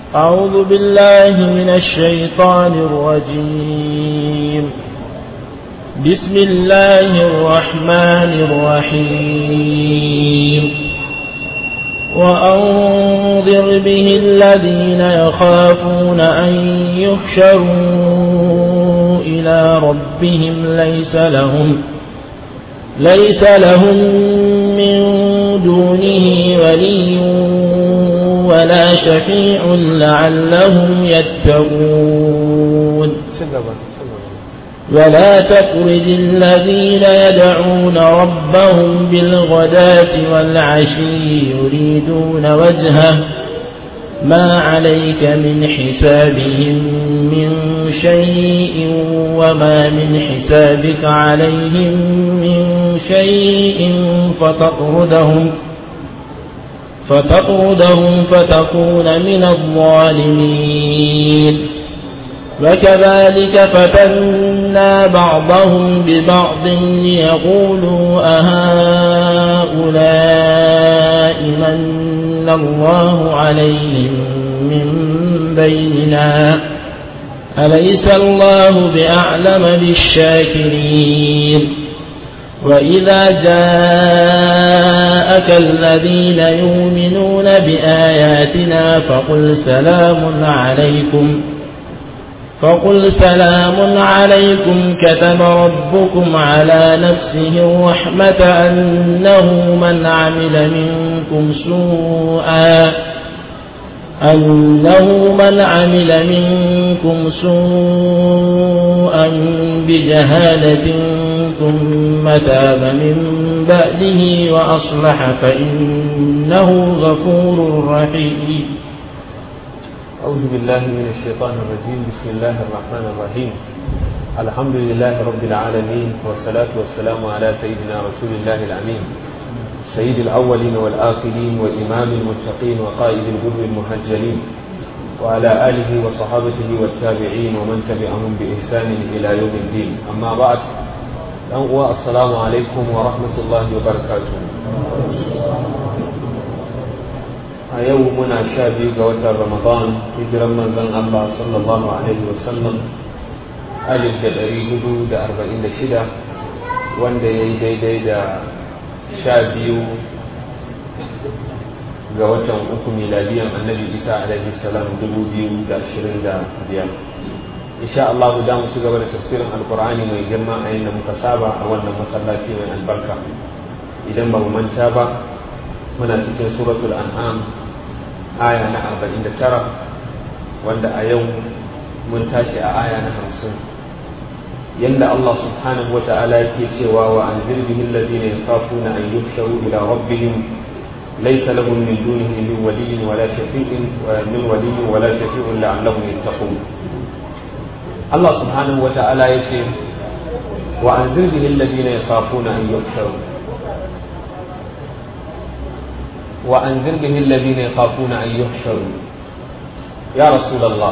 أعوذ بالله من الشيطان الرجيم بسم الله الرحمن الرحيم وأنظر به الذين يخافون أن يحشروا إلى ربهم ليس لهم ليس لهم من دونه ولي ولا شفيع لعلهم يتقون ولا تطرد الذين يدعون ربهم بالغداة والعشي يريدون وجهه ما عليك من حسابهم من شيء وما من حسابك عليهم من شيء فتطردهم فتطردهم فتكون من الظالمين وكذلك فتنا بعضهم ببعض ليقولوا أهؤلاء من الله عليهم من بيننا أليس الله بأعلم بالشاكرين وإذا جاءك الذين يؤمنون بآياتنا فقل سلام عليكم فقل سلام عليكم كتب ربكم على نفسه الرحمة أنه من عمل منكم سوءا أنه من عمل منكم سوءا بجهالة ثم تاب من بعده وأصلح فإنه غفور رحيم أعوذ بالله من الشيطان الرجيم بسم الله الرحمن الرحيم الحمد لله رب العالمين والصلاة والسلام على سيدنا رسول الله الأمين سيد الأولين والآخرين وإمام المتقين وقائد الغر المهجلين وعلى آله وصحابته والتابعين ومن تبعهم بإحسان إلى يوم الدين أما بعد السلام عليكم ورحمة الله وبركاته a yau muna sha biyu ga watan ramadan hijiran manzon Allah sallallahu alaihi wasallam alif da ɗari hudu da arba'in da shida wanda ya yi daidai da sha biyu ga watan uku miladiyan annabi isa alaihi salam dubu biyu da ashirin da biyar insha Allah da mu ci gaba da tafsirin alkur'ani mai girma a yadda muka saba a wannan masallaci mai albarka idan ba mu manta ba muna cikin suratul an'am aya na arba'in da tara wanda a yau mun tashi a aya na hamsin yadda Allah subhanahu wa ta'ala yake cewa wa an zirbihi alladhina yakhafuna an yuhsharu ila rabbihim laysa lahum min dunihi min waliyyin wala shafi'in min waliyyin wala shafi'un la'allahum yattaqun Allah subhanahu wa ta'ala yace wa an zirbihi alladhina yakhafuna an yuhsharu وأنذر به الذين يخافون أن يحشروا يا رسول الله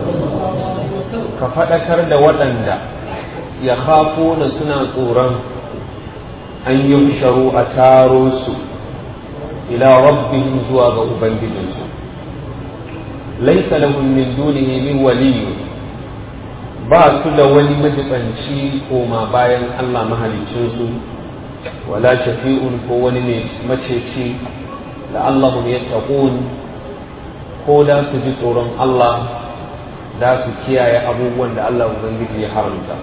كفتكر دا ودندا يخافون سنة قورا أن يحشروا أتاروس إلى ربهم زواغ أبنجدنس ليس لهم من دونه من ولي ba su da wani majibanci koma bayan Allah mahalicinsu wala shafi'un ko wani mai maceci la'allahum yattaqun ko da su ji tsoron Allah da su kiyaye abubuwan da Allah Ubangiji ya haramta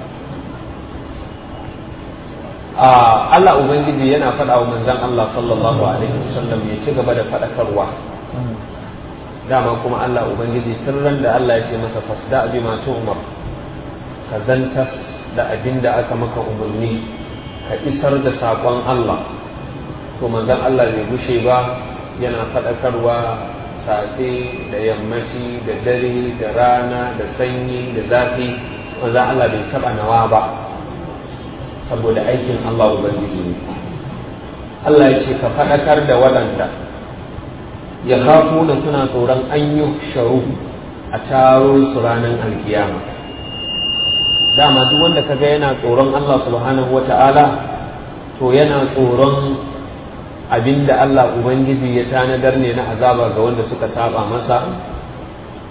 a Allah Ubangiji yana faɗa wa manzon Allah sallallahu alaihi wasallam ya ci gaba da faɗakarwa dama kuma Allah Ubangiji tun ran da Allah ya ce masa fasda bi ma umar ka zantas da abin da aka maka umarni ka isar da saƙon Allah to manzon Allah bai gushe ba yana faɗakarwa safe da yammaci da dare da rana da sanyi da zafi manzon Allah bai taɓa nawa ba saboda aikin Allah Ubangiji ne Allah ya ce ka faɗakar da waɗanda ya kafu da suna tsoron an yi sharu a taro su ranar alkiyama dama duk wanda kaga yana tsoron Allah subhanahu wata'ala to yana tsoron abinda Allah Ubangiji ya tanadar ne na azaba ga wanda suka saba masa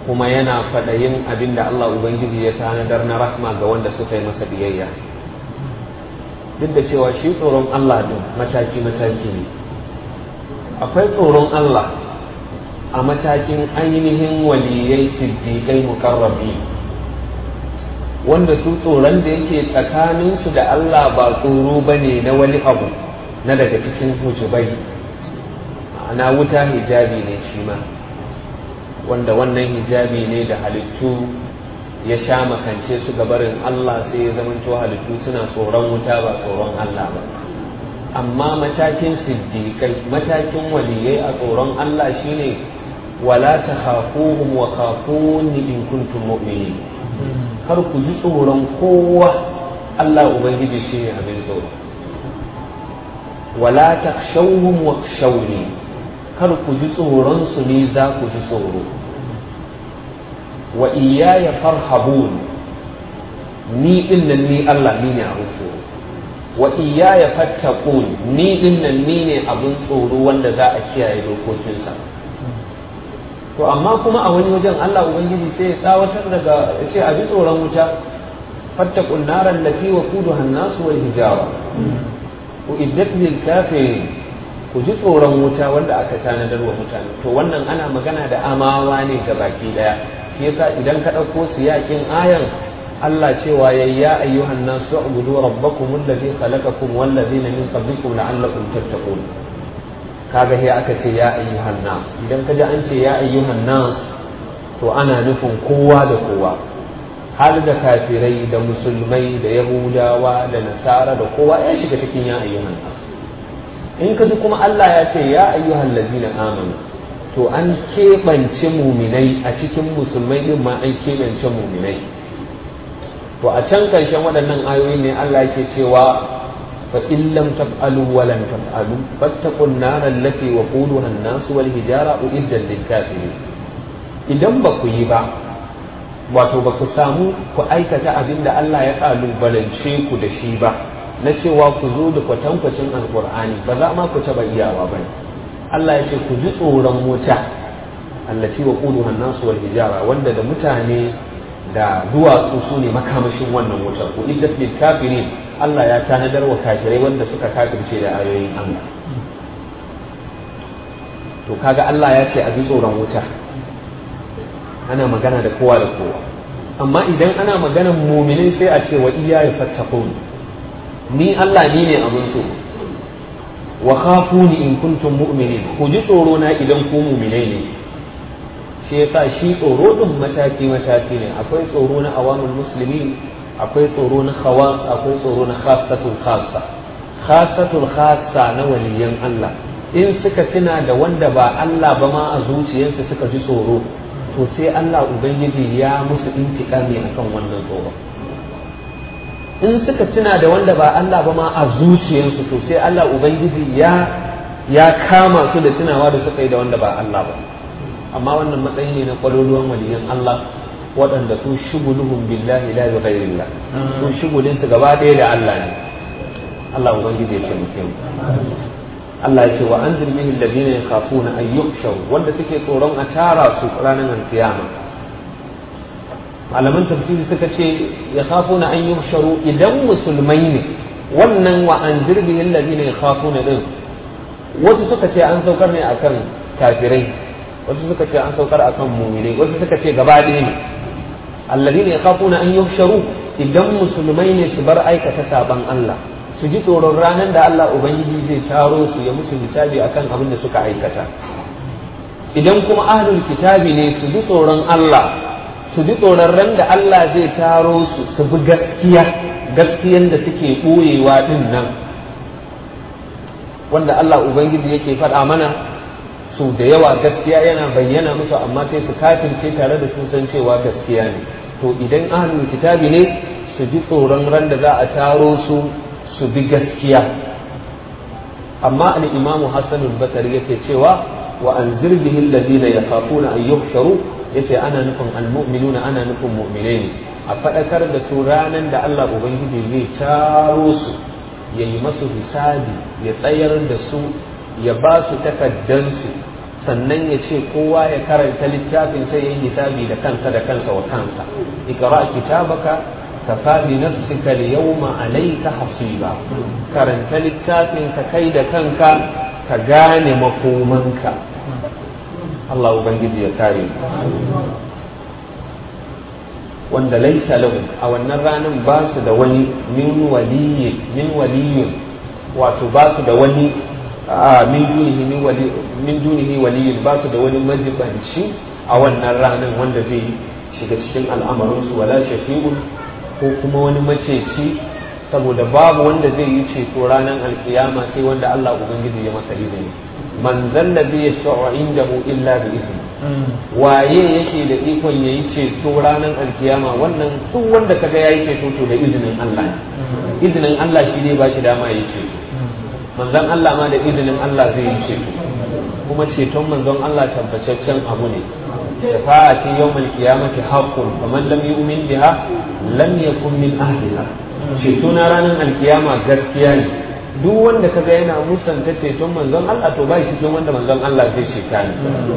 kuma yana faɗayin abin da Allah Ubangiji ya tanadar na rahma ga wanda suka yi masa biyayya duk da cewa shi tsoron Allah din mataki-mataki ne akwai tsoron Allah a matakin ainihin waliyai siddiƙai mukarrabi wanda su tsoron da yake tsakaninsu da Allah ba tsoro ba ne na wani abu na daga cikin hujubai ana wuta hijabi ne shi ma wanda wannan hijabi ne da halittu ya sha makance su gabarin Allah sai ya zamanto halittu suna tsoron wuta ba tsoron Allah ba amma matakin siddiƙai matakin waliyai a tsoron Allah shine wala ta khafuhum wa khafuni in kuntum mu'minin kar ku ji tsoron kowa Allah ubangiji shine abin tsoro wala takhshawhum wa khshawni kar ku ji tsoron su ne za ku ji tsoro wa iyaya farhabun ni din nan ni Allah ni ne abin tsoro wa iyaya fattaqun ni din nan ni ne abin tsoro wanda za a kiyaye dokokinsa to amma kuma a wani wajen Allah ubangiji sai ya tsawatar daga ya ce a ji tsoron wuta fattaqun naran lati wa kuduha an-nas wal hijara uiddat lil kafirin ku ji tsoron wuta wanda aka tanadar wa mutane to wannan ana magana da amawa ne ga baki daya shi yasa idan ka ɗauko siyakin ayan Allah cewa ya ya ayyuhan nasu ubudu rabbakum alladhi khalaqakum wal ladina min qablikum la'allakum tattaqun kaga sai aka ce ya ayyuhan nas idan ka ji an ce ya ayyuhan nas to ana nufin kowa da kowa har da kafirai da musulmai da yahudawa da nasara da kowa ya shiga cikin ya ayyuhan nas in ka ji kuma Allah ya ce ya ayyuhan ladina amanu to an keɓance muminai a cikin musulmai din ma an keɓance muminai to a can ƙarshen waɗannan ayoyi ne Allah yake cewa fa in lam taf'alu wa lan taf'alu fattaqun nar allati waquduha an-nas wal hijara uiddat lil kafirin idan ba ku yi ba wato ba ku samu ku aikata abin da Allah ya kalubalance ku da shi ba na cewa ku zo da kwatankwacin alkur'ani ba za ma ku taɓa iyawa ba Allah ya ce ku ji tsoron wuta allati wa quduha an-nas wal hijara wanda da mutane da duwatsu su ne makamashin wannan wutar ku iddat lil kafirin Allah ya tanadar wa kafirai wanda suka kafirce da ayoyin Allah to kaga Allah ya ce a ji tsoron wuta ana magana da kowa da kowa amma idan ana maganan muminai sai a ce wa iya ya fattakun ni Allah ni ne abin so wa khafuni in kuntum mu'minin ku ji tsoro na idan ku muminai ne shi yasa shi tsoro din mataki mataki ne akwai tsoro na awamul muslimin akwai tsoro na khawas akwai tsoro na khassatul khassa khassatul khassa na waliyan Allah in suka tuna da wanda ba Allah ba ma a zuciyarsu suka ji tsoro to sai Allah ubangiji ya musu intikami akan wannan tsoro in suka tuna da wanda ba Allah ba ma a zuciyarsu to sai Allah ubangiji ya ya kama su da tunawa da suka yi da wanda ba Allah ba amma wannan matsayi ne na kwaloluwan waliyan Allah waɗanda su shuguluhum billahi la bi ghairillah su shugulin su gaba ɗaya da Allah ne Allah ubangiji ya ce mu Allah ya ce wa anzir bihi alladhina yakhafuna an yuhsharu wanda suke tsoron a tara su ranar alkiyama malaman tafsiri suka ce yakhafuna an yuhsharu idan musulmai ne wannan wa anzir bihi alladhina yakhafuna din wasu suka ce an saukar ne akan kafirai wasu suka ce an saukar akan mu'minai wasu suka ce gaba ɗaya ne alladhina yakhafuna an yuhsharu idan musulmai ne su bar aikata saban Allah su ji tsoron ranar da Allah Ubangiji zai taro su ya musu hisabi akan abin da suka aikata idan kuma ahlul kitabi ne su ji tsoron Allah su ji tsoron ran da Allah zai taro su su bi gaskiya gaskiyan da suke ɓoyewa din nan wanda Allah Ubangiji yake faɗa mana su da yawa gaskiya yana bayyana musu amma sai su kafirce tare da sun san cewa gaskiya ne to idan ahlul kitabi ne su ji tsoron ran da za a taro su su bi gaskiya amma al-imamu hassan al-basri yake cewa wa anzir bihi alladhina yakhafuna an yuhsharu yace ana nufin al-mu'minuna ana nufin mu'minai ne a fadakar da su ranan da Allah ubangiji zai taro su ya yi masu hisabi ya tsayar da su ya ba su takaddansu sannan ya ce kowa ya karanta littafin sai ya yi hisabi da kansa da kansa wa kansa ikra kitabaka kafa bi nafsika al-yawma alayka hasiba karanta littafin ka kai da kanka ka gane makomanka Allah ubangiji ya kare wanda laisa lahum a wannan ranar ba su da wani min waliyyi min waliyyun wato ba su da wani min dunihi min wali min dunihi waliyyun ba su da wani majibanci a wannan ranar wanda zai shiga cikin al'amarinsu wala shafi'un ko kuma wani maceci saboda babu wanda zai yi ceto ranar alkiyama sai wanda Allah ubangiji ya masa izini man zalla bi yashfa'u indahu illa bi izni waye yake da ikon yayi ceto ranar alkiyama wannan duk wanda kaga yayi ceto to da izinin Allah izinin Allah shi ne ba shi dama yayi ceto manzon Allah ma da izinin Allah zai yi ceto kuma ceton manzon Allah tabbataccen abu ne shafa'ati yawmal qiyamati haqqun faman lam yu'min biha lam yakun min ahliha ceto na ranar alkiyama gaskiya ne duk wanda kaga yana musanta ceton manzon Allah to bai cikin wanda manzon Allah zai ceta ne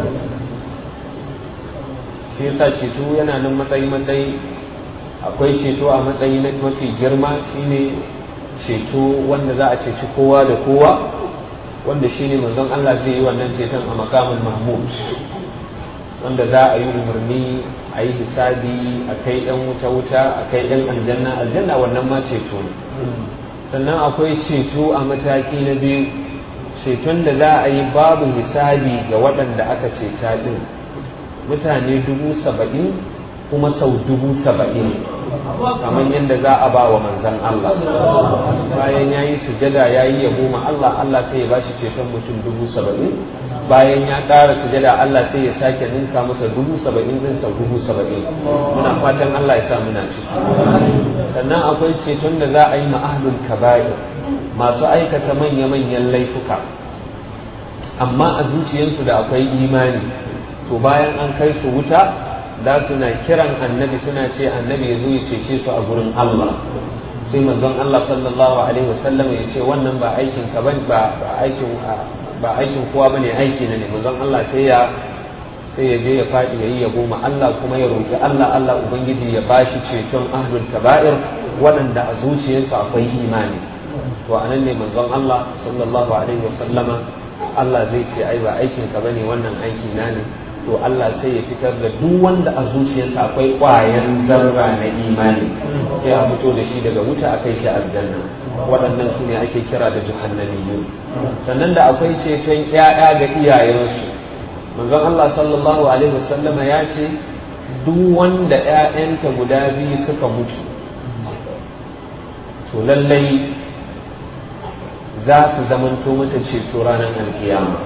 shi yasa ceto yana nan matsayi matsayi akwai ceto a matsayi na mafi girma shine ceto wanda za a ceci kowa da kowa wanda shine manzon Allah zai yi wannan ceton a makamin mahmud wanda za a yi umarni a yi hisabi a kai yan wuta wuta a kai yan aljanna aljanna wannan ma ceto ne sannan akwai ceto a mataki na biyu ceton da za a yi babu hisabi ga waɗanda aka ceta ɗin mutane dubu saba'in kuma sau dubu saba'in kamar yadda za a ba wa manzan Allah bayan ya yi sujada ya yi yabo ma Allah Allah sai ya bashi ceton mutum dubu saba'in bayan ya ƙara sujada Allah sai ya sake ninka masa dubu saba'in zin sau dubu saba'in muna fatan Allah ya sa muna ciki sannan akwai ceton da za a yi ma'ahlul kaba'ir masu aikata manya-manyan laifuka amma a zuciyarsu da akwai imani to bayan an kai su wuta da suna kiran annabi suna ce annabi ya zo ya cece su a gurin Allah sai manzon Allah sallallahu alaihi wasallam ya ce wannan ba aikin ka ba aikin ba aikin kowa bane aiki na ne manzon Allah sai ya sai ya je ya faɗi ya yi ya goma Allah kuma ya roƙi Allah Allah ubangiji ya bashi ceton ahlul kaba'ir waɗanda a zuciyarsu akwai imani to anan ne manzon Allah sallallahu alaihi wasallama Allah zai ce ai ba aikin ka bane wannan aiki na ne to Allah sai ya fitar da duk wanda a zuciyarsa akwai ƙwayan zarra na imani sai a fito da shi daga wuta a kai shi aljanna waɗannan su ne ake kira da jahannamiyyu sannan da akwai ceton ƴaƴa ga iyayensu manzon Allah sallallahu alaihi wasallama ya ce duk wanda ƴaƴanta guda biyu suka mutu to lallai za su zamanto mata ceto ranar alkiyama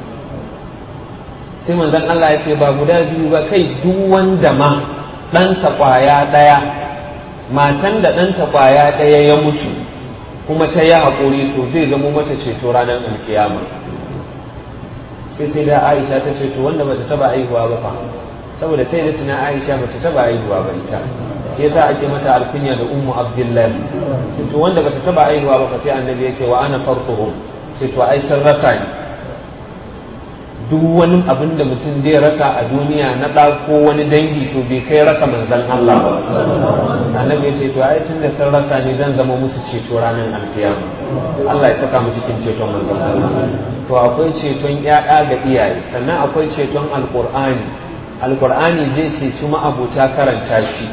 sai manzon Allah ya ce ba guda biyu ba kai duk wanda ma ɗansa ƙwaya ɗaya matan da ɗanta ƙwaya ɗaya ya mutu kuma ta yi haƙuri to zai zamo mata ceto ranar alkiyama sai sai da aisha ta ce to wanda bata taba aihuwa ba fa saboda sai da tuna aisha bata taba aihuwa ba ita sai yasa ake mata alkunya da ummu abdullahi to wanda bata taba aihuwa ba fa sai annabi ya ce wa ana farquhum sai to ai sun rasa ni duk wani abin da mutum zai rasa a duniya na ɗa ko wani dangi to bai kai rasa manzan Allah ba annabi ya ce to ai tun da sun rasa ni zan zama musu ceto ranar alkiyama Allah ya saka mu cikin ceton manzan Allah to akwai ceton ƴaƴa ga iyaye sannan akwai ceton alqur'ani alqur'ani zai ceci ma'abuta karanta shi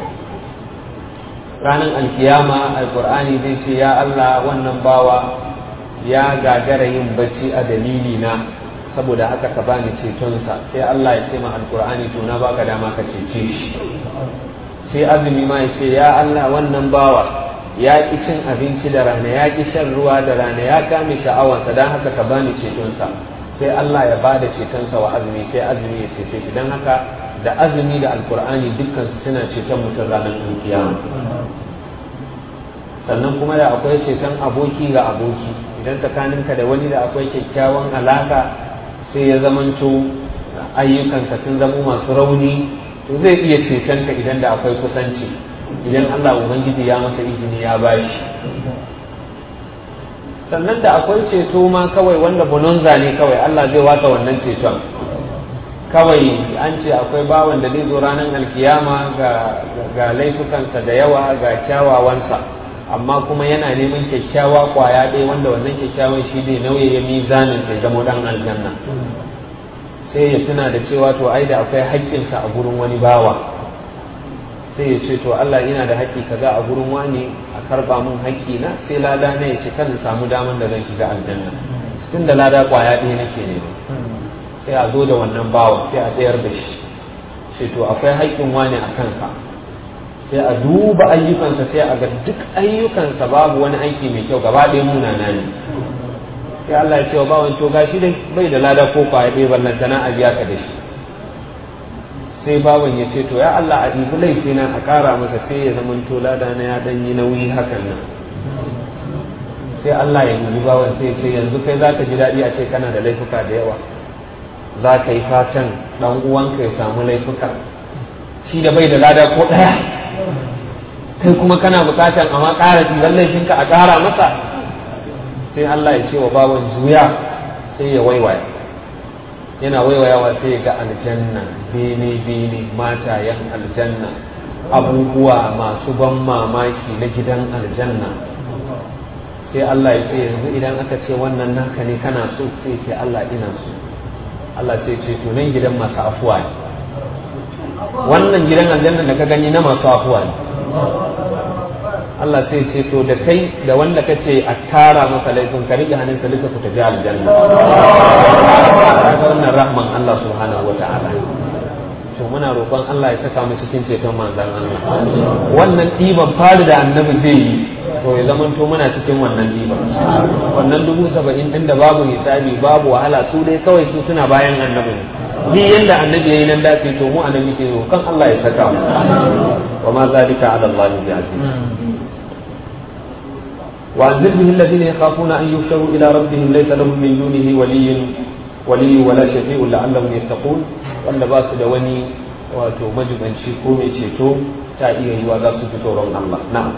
ranar alkiyama alqur'ani zai ce ya Allah wannan bawa ya gagara yin bacci a dalili na saboda haka ka bani cetonsa sai Allah ya ce ma alkur'ani to na baka dama ka cece shi sai azumi ma ya ce ya Allah wannan bawa ya ki cin abinci da rana ya ki shan ruwa da rana ya kame sha'awansa don haka ka bani cetonsa sai Allah ya ba da cetonsa wa azumi sai azumi ya cece shi don haka da azumi da alkur'ani dukkansu suna ceton mutum ranar kiyama sannan kuma da akwai ceton aboki ga aboki idan tsakaninka da wani da akwai kyakkyawan alaka sai ya zamanto ayyukanka sun zamo masu rauni to zai iya cetonka idan da akwai kusanci idan Allah Ubangiji ya masa izini ya bashi sannan da akwai ceto ma kawai wanda bononza ne kawai Allah zai watsa wannan ceton kawai an ce akwai bawan da zai zo ranar alkiyama ga laifukansa da yawa ga kyawawansa amma kuma yana neman kyakkyawa kwaya ɗaya wanda wannan kyakkyawan shi ne nauyi ya mizanin sai zama dan aljanna sai ya tuna da cewa to ai da akwai haƙƙinsa a gurin wani bawa sai ya ce to Allah ina da haƙƙi kaza a gurin wani a karba mun haƙƙi na sai lada na ya ce kan samu daman da zan shiga aljanna tun da lada kwaya ɗaya nake ne sai a zo da wannan bawa sai a tsayar da shi sai to akwai haƙƙin wani a kansa sai a duba ayyukansa sai a ga duk ayyukansa babu wani aiki mai kyau gaba ɗaya munana ne sai Allah ya ce wa bawan to gashi dai bai da lada ko kwaya ɗaya ballantana a biya ka da shi sai bawan ya ce to ya Allah a ɗibi laifi na a ƙara masa sai ya zama to lada na ya ɗan yi nauyi hakan nan sai Allah ya dubi bawan sai ce yanzu kai za ka ji daɗi a ce kana da laifuka da yawa za ka yi fatan ɗan uwanka ya samu laifuka shi da bai da lada ko ɗaya kai kuma kana bukatan amma ƙara ɗiban laifinka a ƙara masa sai Allah ya ce wa bawan juya sai ya waiwaya yana waiwayawa sai ya ga aljanna bene bene matayen aljanna abubuwa masu ban mamaki na gidan aljanna sai Allah ya ce yanzu idan aka ce wannan naka ne kana so sai ce Allah ina so Allah sai ce to nan gidan masu afuwa ne wannan gidan aljanna da ka gani na masu afuwa ne Allah sai ce to da kai da wanda ka ce a tara masa laifin ka rike hannun ka lika ku tafi aljanna kaga wannan rahman Allah subhanahu wa ta'ala to muna roƙon Allah ya saka mu cikin ceton manzon Allah wannan ɗiban fari da annabi zai yi to ya zama to muna cikin wannan ɗiban wannan dubu saba'in ɗin da babu hisabi babu wahala su dai kawai su suna bayan annabi ne ni yanda annabi yayi nan dace to mu annabi ke zo kan Allah ya saka mu wa ma zalika ala Allah bi aziz وأنذر به الذين يخافون أن يحشروا إلى ربهم ليس لهم من دونه ولي ولي ولا شفيع لعلهم يتقون وأن باس دواني wato majibanci ko mai ceto ta iya yiwa za su fi tsoron Allah na'am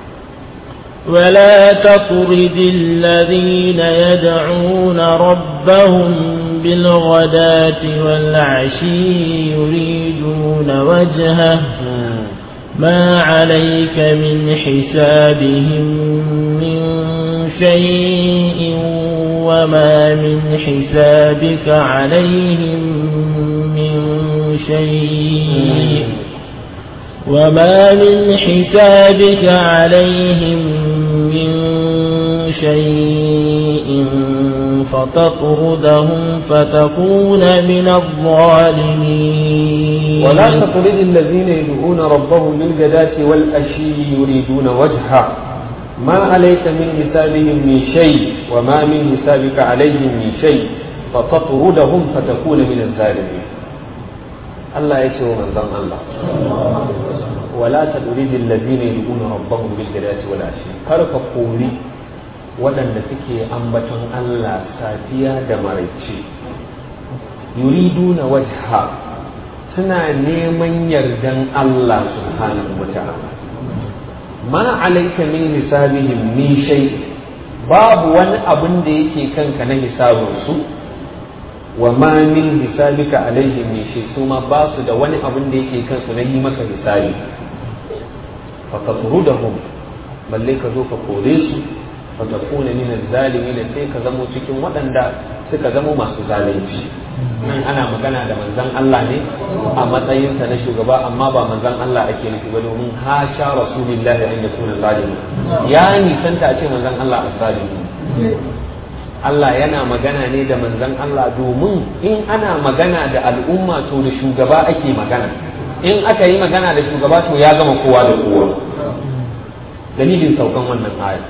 ولا تطرد الذين يدعون ربهم بالغداة والعشي يريدون وجهه ما عليك من حسابهم من شيء وما من حسابك عليهم من شيء وما من حسابك عليهم من شيء فتطردهم فتكون من الظالمين ولا تطرد الذين يدعون ربهم بالغداة والأشي يريدون وجهه ما عليك من حسابهم من شيء وما من حسابك عليهم من شيء فتطردهم فتكون من الظالمين الله يتوى من ظن الله ولا تطرد الذين يدعون ربهم بالغداة والعشي كرك قولي waɗanda suke ambaton Allah safiya da maraice yuridu na wajha suna neman yardan Allah subhanahu wa ta'ala ma alaika min hisabihim min shay babu wani abin da yake kanka na hisabinsu wa ma min hisabika alaihim min shay su ma ba su da wani abin da yake kansu na yi maka hisabi fa tasrudahum balle ka zo ka kore su fa takuna min az-zalimin sai ka zamo cikin waɗanda suka zamo masu zalunci nan ana magana da manzan Allah ne a matsayinsa na shugaba amma ba manzan Allah ake nufi ba domin hasha rasulillahi an yakuna zalimi ya nisanta a ce manzan Allah azzalimi Allah yana magana ne da manzan Allah domin in ana magana da al'umma to da shugaba ake magana in aka yi magana da shugaba to ya gama kowa da kowa dalilin saukan wannan aya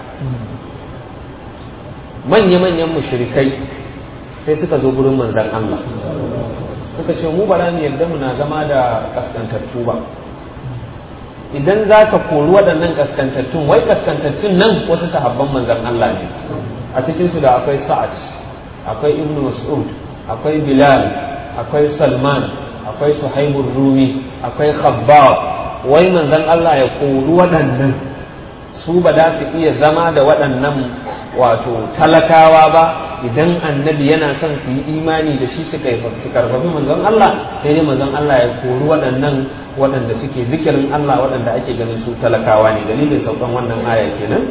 manya-manyan mushrikai sai suka zo gurin manzan Allah suka ce mu bara mu yarda muna zama da kaskantattu ba idan za ka kori waɗannan kaskantattun wai kaskantattun nan wasu sahabban manzan Allah ne a cikinsu da akwai sa'ad akwai ibn mas'ud akwai bilal akwai salman akwai suhaibur rumi akwai khabbab wai manzan Allah ya kori waɗannan su ba za su iya zama da waɗannan wato talakawa ba idan annabi yana son su yi imani da shi suka yi su karfafi manzon Allah sai dai manzon Allah ya kori waɗannan waɗanda suke zikirin Allah waɗanda ake ganin su talakawa ne dalilin saukan wannan aya kenan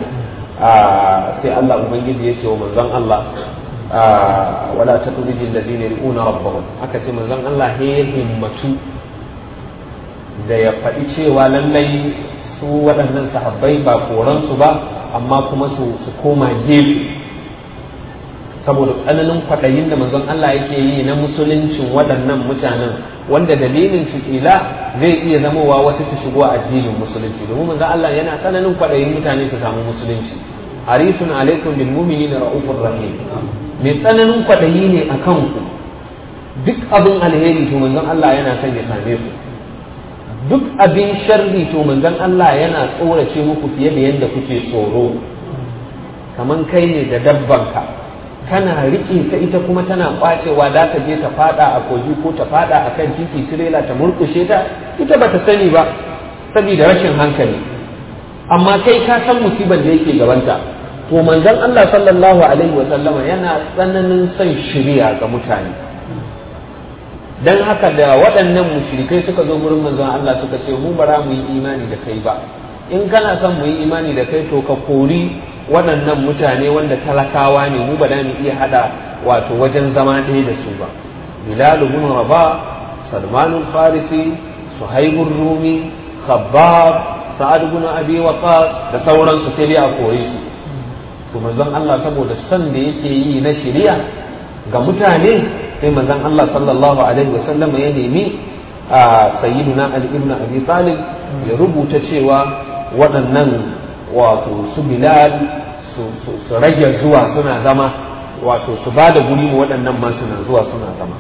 sai Allah ubangiji ya ce wa manzon Allah wala taqridi alladhina yad'una rabbahum aka ce manzon Allah ya himmatu da ya faɗi cewa lallai su waɗannan sahabbai ba koransu ba amma kuma su koma gefe saboda tsananin kwaɗayin da manzon Allah yake yi na musuluncin waɗannan mutanen wanda dalilin su ila zai iya zamowa wasu su shigo addinin musulunci domin manzon Allah yana tsananin kwaɗayin mutane su samu musulunci harisun alaikum bil mu'minina raufur rahim mai tsananin kwaɗayi ne a kanku duk abin alheri to manzon Allah yana son ya same ku duk abin sharri to manzon Allah yana tsorace muku fiye da yadda kuke tsoro kaman kai ne da dabbanka kana riƙe ta ita kuma tana kwacewa da ta je ta fada a kogi ko ta fada a kan titi tirela ta murkushe ta ita bata sani ba saboda rashin hankali amma kai ka san musibar da yake gabanta to manzon Allah sallallahu alaihi wa sallama yana tsananin son shiriya ga mutane dan haka da waɗannan mushrikai suka zo gurin manzon Allah suka ce mu bara mu yi imani da kai ba in kana son mu yi imani da kai to ka kori waɗannan mutane wanda talakawa ne mu ba da mu iya hada wato wajen zama ɗaya da su ba bilal ibn rabah salman al-farisi suhaib rumi khabbab sa'ad ibn abi waqas da sauransu sai dai a kore su to manzon Allah saboda son da yake yi na shari'a ga mutane sai manzon Allah sallallahu alaihi wasallam ya nemi a sayyiduna Ali ibn Abi Talib ya rubuta cewa waɗannan wato su Bilal su rage zuwa suna zama wato su ba da guri waɗannan ma suna zuwa suna zama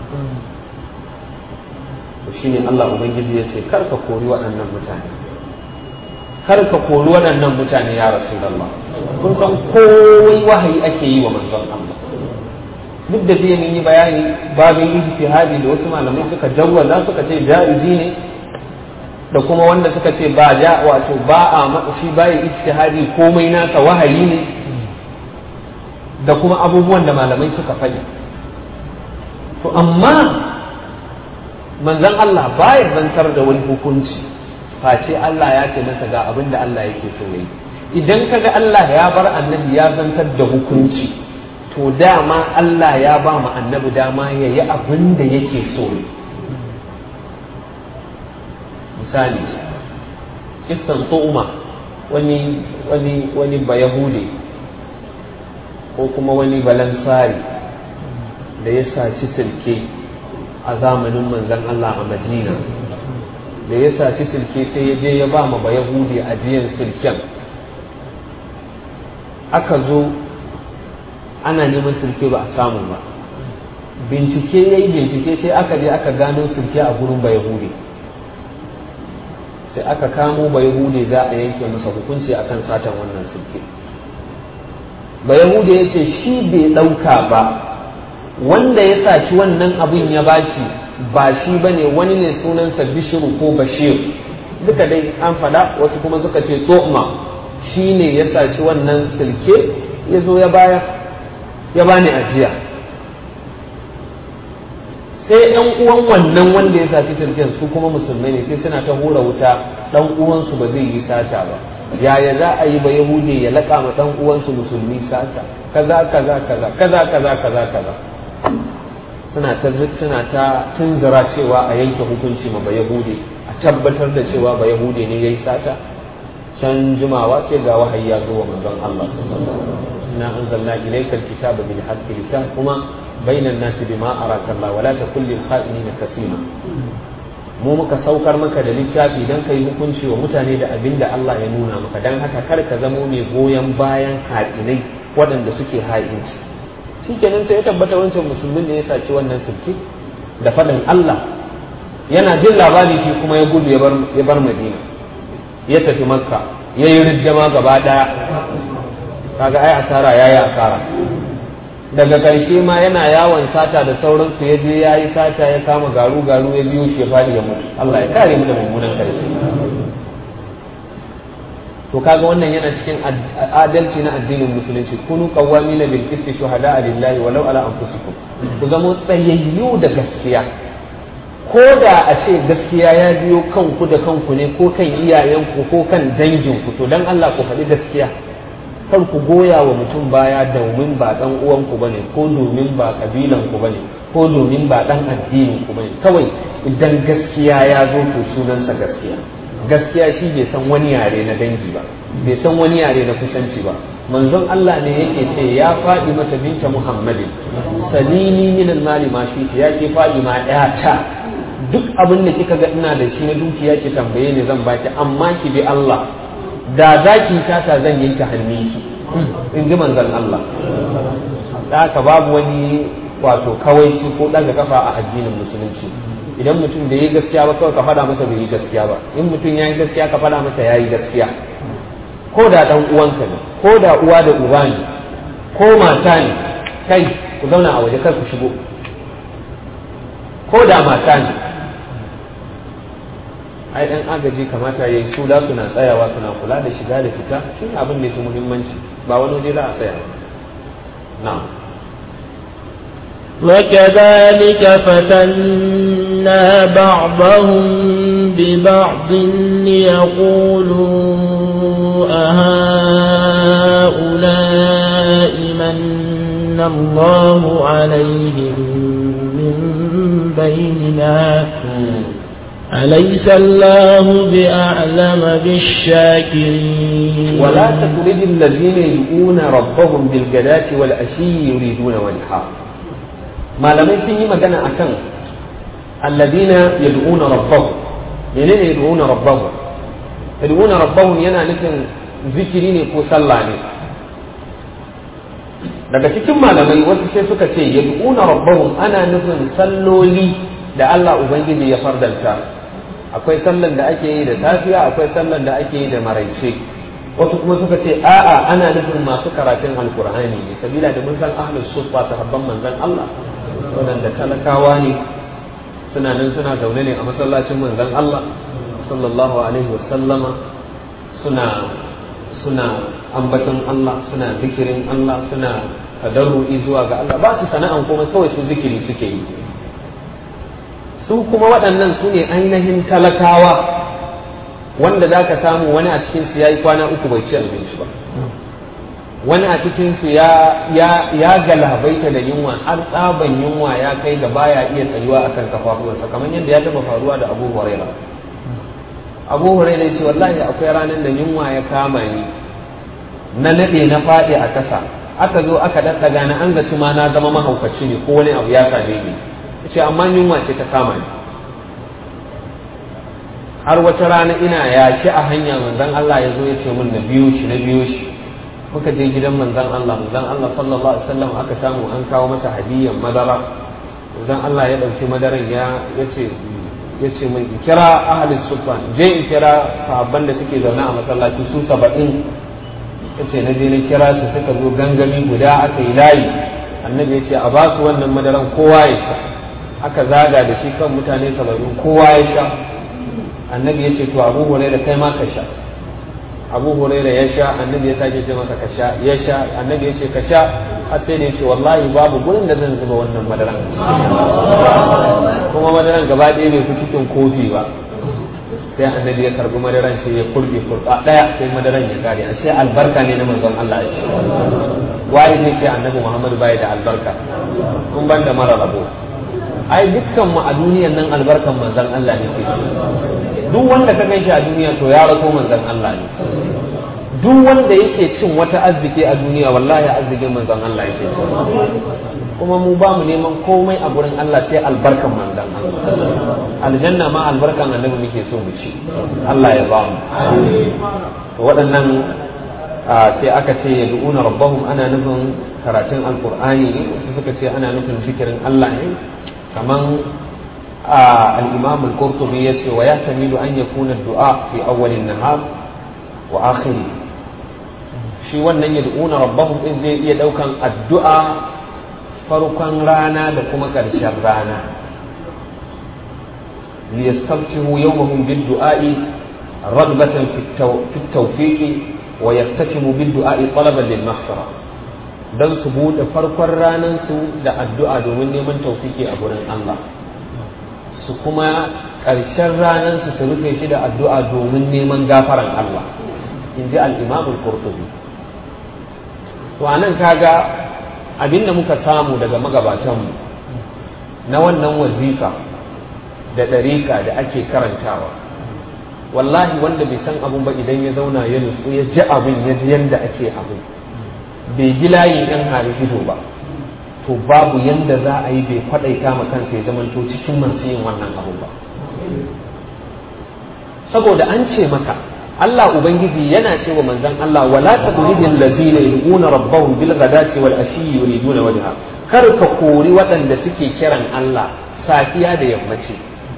to shine Allah ubangiji ya ce kar ka kori waɗannan mutane kar ka kori waɗannan mutane ya rasulullah kun san kowai wahayi ake yi wa manzon Allah duk da jiya mun yi bayani babin ijtihadi da wasu malamai suka jawwaza suka ce jaizi ne da kuma wanda suka ce ba ja wato ba a shi bai ijtihadi komai nasa wahayi ne da kuma abubuwan da malamai suka faɗi to amma manzon Allah baya zantar da wani hukunci face Allah ya ce masa ga abin da Allah yake so yayi idan kaga Allah ya bar annabi ya zantar da hukunci to dama Allah ya ba mu annabi dama ya yi abin da yake so ne misali kissan tu'uma wani wani wani bayahude ko kuma wani balansari da ya saci silke a zamanin manzon Allah a Madina da ya saci silke sai ya je ya ba ma bayahude ajiyan silken aka zo ana neman sirke ba a samu ba bincike ya yi bincike sai aka je aka gano sirke a gurin bayahudi sai aka kamo bayahudi za a yanke masa hukunci akan satan wannan sirke bayahudi ya ce shi bai ɗauka ba wanda ya saci wannan abin ya bashi ba shi ba ne wani ne sunansa bishiru ko bashir duka dai an faɗa wasu kuma suka ce tsoma shi ne ya saci wannan silke ya zo ya bayar ya bani ajiya sai ɗan uwan wannan wanda ya saci sirkin su kuma musulmai ne sai suna ta hura wuta ɗan uwansu ba zai yi sata ba yaya za a yi ba yahude ya laƙa ma ɗan uwansu musulmi sata kaza kaza kaza kaza kaza kaza kaza suna ta suna ta tunzura cewa a yanke hukunci ma ba yahude a tabbatar da cewa ba yahude ne yayi sata can jimawa sai ga wahayi ya zo wa manzon Allah inna anzalna ilayka alkitaba bil haqqi litahkuma bainan nasi bima araka Allah wala takul lil kha'inina kasima mu muka saukar maka da littafi dan kai hukunci wa mutane da abin da Allah ya nuna maka dan haka kar ka zamo mai goyon bayan haɗinai waɗanda suke ha'inci shikenan sai ya tabbata wancan musulmin da ya saci wannan sulki da faɗin Allah yana jin labari shi kuma ya gudu ya bar Madina ya tafi makka ya yi rijjama gaba daya kaga ai asara ya yi asara daga ƙarshe ma yana yawon sata da sauransu ya je ya yi sata ya kama garu garu ya biyo shi ya faɗi ya mutu Allah ya kare mu da mummunan ƙarshe to kaga wannan yana cikin adalci na addinin musulunci kunu qawwamina bil qisti shuhada lillahi walau ala anfusikum ku zama tsayayyu da gaskiya ko da a ce gaskiya ya biyo kanku da kanku ne ko kan iyayenku ko kan danginku to dan Allah ku faɗi gaskiya kar ku goya wa mutum baya domin ba dan uwanku bane ko domin ba kabilan ku bane ko domin ba dan addinin ku bane kawai idan gaskiya ya zo to sunansa gaskiya gaskiya shi bai san wani yare na dangi ba bai san wani yare na kusanci ba manzon Allah ne yake ce ya faɗi mata binta Muhammadin salini min mali ma shi ya ke faɗi ma ta duk abin da kika ga ina da shi na dukiya ki tambaye ni zan baki amma ki bi Allah da za ki tata zan yanke hannunki in ji manzon Allah haka babu wani wato kawaici ko ɗaga kafa a addinin musulunci idan mutum bai yi gaskiya ba kawai ka faɗa masa bai yi gaskiya ba in mutum ya yi gaskiya ka faɗa masa ya yi gaskiya ko da ɗan uwanka ne ko da uwa da uba ne ko mata ne kai ku zauna a waje kar ku shigo ko da mata ne ai ɗan agaji kamata ya yi su da suna tsayawa suna kula da shiga da fita shi abin da ya fi muhimmanci ba wani waje za a tsaya na'am وكذلك فتنا بعضهم ببعض ليقولوا أهؤلاء من الله عليهم من بيننا أليس الله بأعلم بالشاكرين ولا تطرد الذين يدعون ربهم بالغداة والعشي يريدون وجهه malamai sun yi magana akan alladina yad'una rabbahum menene yad'una rabbahum yad'una rabbahum yana nufin zikiri ne ko sallah ne daga cikin malamai wasu sai suka ce yad'una rabbahum ana nufin salloli da Allah ubangiji ya fardanta akwai sallan da ake yi da safiya akwai sallan da ake yi da maraice wasu kuma suka ce a'a ana nufin masu karatun alkur'ani ne sabila da mun san ahlus sufa sahabban manzon Allah waɗanda talakawa ne suna nan suna zaune ne a masallacin manzon Allah sallallahu alaihi wasallama suna suna ambaton Allah suna zikirin Allah suna tadarru'i zuwa ga Allah ba su sana'an kuma kawai su zikiri suke yi su kuma waɗannan su ne ainihin talakawa wanda za ka samu wani a cikinsu ya yi kwana uku bai ci abinci ba wani a cikinsu ya galabaita da yunwa har tsaban yunwa ya kai ga baya iya tsayuwa a kan kafafuwarsa kamar yadda ya taɓa faruwa da abu huraira abu huraira ya ce wallahi akwai ranar da yunwa ya kama ni na naɗe na faɗi a ƙasa aka zo aka ɗaɗɗaga na an zaci ma na zama mahaukaci ne ko wani abu ya same ni ce amma yunwa ce ta kama ni har wata rana ina yaki a hanya manzon Allah ya zo ya ce min na biyo shi na biyo shi muka je gidan manzon Allah manzon Allah sallallahu alaihi wasallam aka samu an kawo masa hadiyan madara manzon Allah ya dauki madaran ya yace yace min in kira ahli sufa je in kira sahabban da suke zaune a masallaci su 70 yace na je na kira su suka zo gangami guda aka yi layi annabi yace a ba su wannan madaran kowa ya sha aka zaga da shi kan mutane 70 kowa ya sha annabi ya ce to abu huraira kai ma ka sha abu huraira ya sha annabi ya sake ce masa ka sha ya sha annabi ya ce ka sha har sai ne ya ce wallahi babu gurin da zan zuba wannan madaran kuma madaran gaba ɗaya bai fi cikin kofi ba sai annabi ya karbi madaran sai ya kurbe kurba ɗaya sai madaran ya kare ashe albarka ne na manzon Allah ya ce waye ne ce annabi Muhammad bai da albarka kun ban da mara rabo ai dukkan mu a duniyan nan albarkan manzon Allah ne ke duk wanda ka ganshi a duniya to ya raso manzon Allah ne duk wanda yake cin wata arziki a duniya wallahi arzikin manzon Allah yake ci kuma mu ba mu neman komai a gurin Allah sai albarkan manzon Allah aljanna ma albarkan annabi muke so mu ci Allah ya ba mu to waɗannan sai aka ce ya du'una rabbahum ana nufin karatun alqur'ani ne wasu suka ce ana nufin zikirin Allah ne kaman الإمام القرطبي يسي ويحتمل أن يكون الدعاء في أول النهار وآخره shi wannan yad'una rabbahum in zai iya daukan addu'a farkon rana da kuma ƙarshen rana liyastabtihu yawmahum bid du'a'i ragbatan fi tawfiqi wa yaftatimu bid du'a'i talaban lil maghfira dan su bude farkon ranar su da addu'a domin neman tawfiki a gurin Allah su kuma ƙarshen ranar su su rufe shi da addu'a domin neman gafaran Allah in ji al-imam al-qurtubi to anan kaga abinda muka samu daga magabatanmu na wannan wazifa da ɗariƙa da ake karantawa wallahi wanda bai san abun ba idan ya zauna ya nutsu ya ji abin ya ji yadda ake abin bai ji layi ɗan hari ido ba to babu yadda za a yi bai kwaɗaita ma kansa ya zamanto cikin masu yin wannan abu ba saboda an ce maka Allah Ubangiji yana ce wa manzon Allah wala tadridil ladina yu'una rabbahum bil ghadati wal ashi yuriduna wajha kar ka kori waɗanda suke kiran Allah safiya da yammaci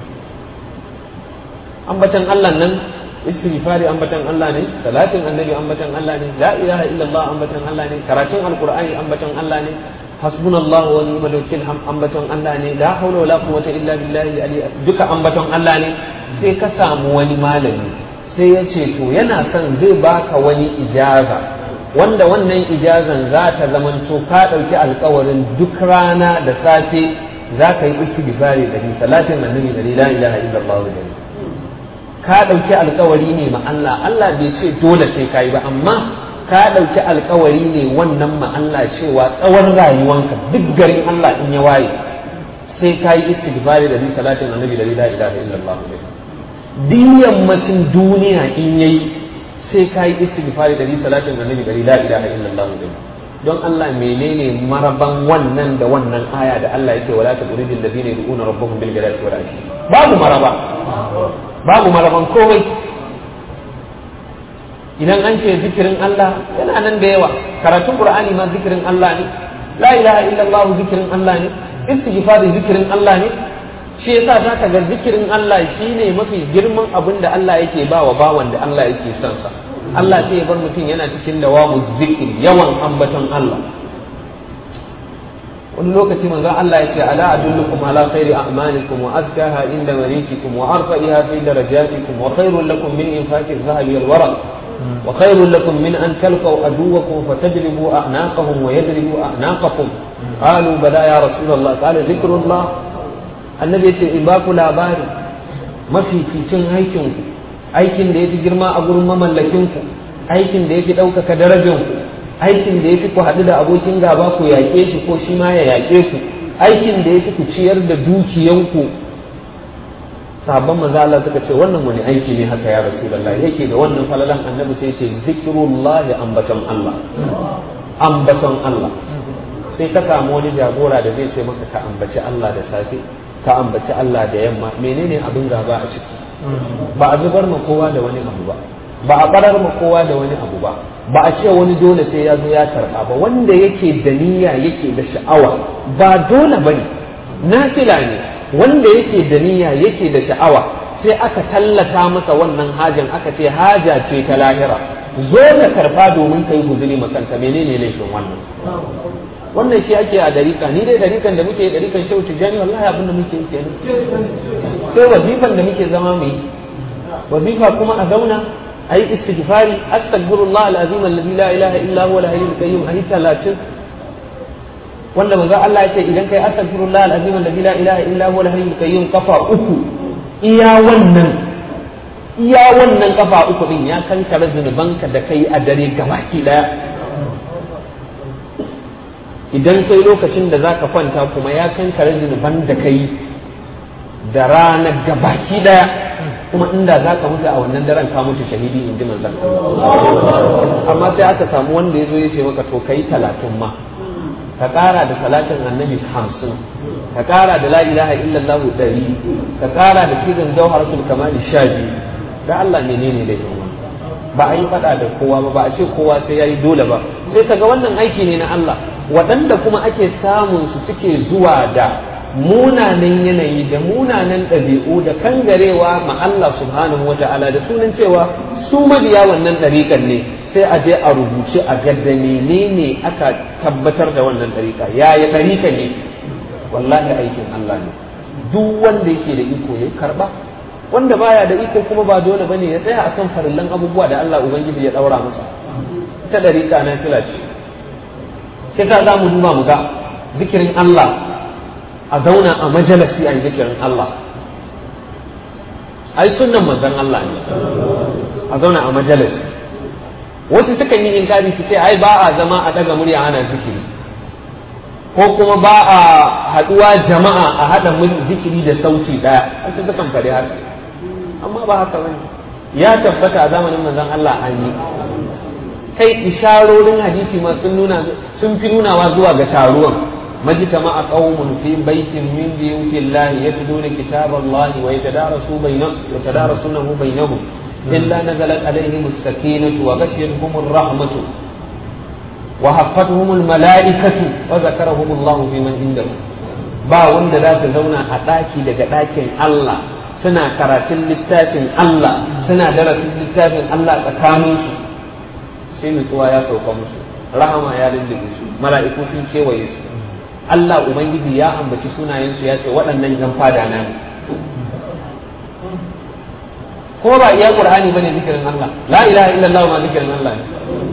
ambatan Allah nan istighfari ambatan Allah ne salatin annabi ambatan Allah ne la ilaha illallah ambatan Allah ne karatun alqur'ani ambatan Allah ne hasbunallahu wa ni'mal wakil ambatan Allah ne la hawla wala quwwata illa billahi ali duka ambatan Allah ne sai ka samu wani malami sai ya ce to yana son zai baka wani ijaza wanda wannan ijazan za ta zamanto ka ɗauki alkawarin duk rana da safe za ka yi istighfari da salatin annabi da la ilaha illallah da ka ɗauki alkawari ne ma Allah Allah bai ce dole sai ka yi ba amma ka ɗauki alkawari ne wannan ma Allah cewa tsawon rayuwanka duk garin Allah in ya waye sai ka yi istighfari da salatin annabi da la ilaha illallah da diyan macin duniya in yayi sai ka yi istighfari da salatin annabi da la ilaha illallah da don Allah menene maraban wannan da wannan aya da Allah yake wala ta uridil ladina yad'una rabbahum bil ghadati wal ashi babu maraba babu maraban komai idan an ce zikirin Allah yana nan da yawa karatun Qur'ani ma zikirin Allah ne la ilaha illallah zikirin Allah ne istighfari zikirin Allah ne shi yasa zaka ga zikirin Allah shine mafi girman abin da Allah yake ba wa bawan da Allah yake son sa Allah sai ya bar mutum yana cikin dawamu zikiri yawan ambaton Allah wani lokaci manzo Allah ya ce ala adullukum ala khairi a'malikum wa azkaha inda malikikum wa arfa'iha fi darajatikum wa khairul lakum min infaqi adh-dhahabi wal waraq wa khairul lakum min an talqaw aduwwakum fatadribu a'naqahum wa yadribu a'naqakum qalu bala ya rasulullah qala dhikrullah annabi yace in ba ku labari mafificin aikinku aikin da yafi girma a gurin mamallakinku aikin da yafi ɗaukaka darajanku aikin da yafi ku haɗu da abokin gaba ku yaƙe shi ko shi ma ya yaƙe ku aikin da yafi ku ciyar da dukiyanku sabon manzo Allah suka ce wannan wani aiki ne haka ya rasulullahi yake da wannan falalan annabi sai ce zikrullahi ambaton Allah ambaton Allah sai ka samu wani jagora da zai ce maka ka ambaci Allah da safe ka ambaci Allah da yamma menene abin gaba a ciki ba a zubar ma kowa da wani abu ba ba a barar ma kowa da wani abu ba ba a ce wani dole sai ya zo ya karba ba wanda yake da niyya yake da sha'awa ba dole bane nafila ne wanda yake da niyya yake da sha'awa sai aka tallata masa wannan hajan aka ce haja ce ta lahira zo ka karba domin kai guzuri makanta menene laifin wannan wannan shi ake a darika ni dai darikan da muke darikan shehu tijjani wallahi abin da muke yi kenan sai wazifan da muke zama mu yi wazifa kuma a zauna a yi istighfari astaghfirullah alazim alladhi la ilaha illa huwa al-hayyul qayyum ayi talatin wanda manzo Allah ya ce idan kai astaghfirullah alazim alladhi la ilaha illa huwa al-hayyul qayyum kafa uku iya wannan iya wannan kafa uku din ya kankare zunubanka da kai a dare gabaki daya idan kai lokacin da zaka kwanta kuma ya kankare zunuban da kai da rana gabaki daya kuma inda za ka mutu a wannan daren ka mutu shahidi in ji manzan amma sai aka samu wanda ya zo ya ce maka to kai talatin ma ka ƙara da salatin annabi hamsin ka ƙara da la ilaha illallah ɗari ka ƙara da kiran jawharatul kamali sha biyu da Allah menene da yawa ba a yi faɗa da kowa ba ba a ce kowa sai ya yi dole ba sai kaga wannan aiki ne na Allah waɗanda kuma ake samun su suke zuwa da munanan yanayi da munanan ɗabi'u da kangarewa ma Allah subhanahu wa ta'ala da sunan cewa su mabiya wannan ɗariƙar ne sai a je a rubuce a ga da menene aka tabbatar da wannan ɗariƙa yaya ɗariƙa ne wallahi aikin Allah ne duk wanda yake da iko ya karba wanda baya da iko kuma ba dole bane ya tsaya akan farillan abubuwa da Allah ubangiji ya daura masa ta dariƙa na fila ce sai ta za mu duba mu ga zikirin Allah a zauna a majalisi a yi zikirin Allah ai sunnan manzon Allah ne a zauna a majalisi wasu sukan yi inkari su ce ai ba a zama a daga murya ana zikiri ko kuma ba a haduwa jama'a a hada zikiri da sauti daya wasu sukan faɗi haka amma ba haka bane ya tabbata a zamanin manzon Allah an yi kai isharorin hadisi ma sun nuna sun fi nunawa zuwa ga taruwan majtama qaumun fi baitin min buyutillahi yatluna kitaballahi wa yatadarasuna bainahum yatadarasunahu bainahum illa nazalat alaihim as-sakinatu wa ghashiyatuhum ar-rahmatu wa hafatuhum al-mala'ikatu wa zakarahum Allah fi man indahu ba wanda za su zauna a ɗaki daga ɗakin Allah suna karatun littafin Allah suna darasin littafin Allah tsakaninsu sai nutsuwa ya sauka musu rahama ya lullube su mala'iku sun kewaye su Allah ubangiji ya ambaci sunayensu ya ce waɗannan yan fada na ne kuma ba iya qur'ani bane zikirin Allah la ilaha illallah ma zikirin Allah ne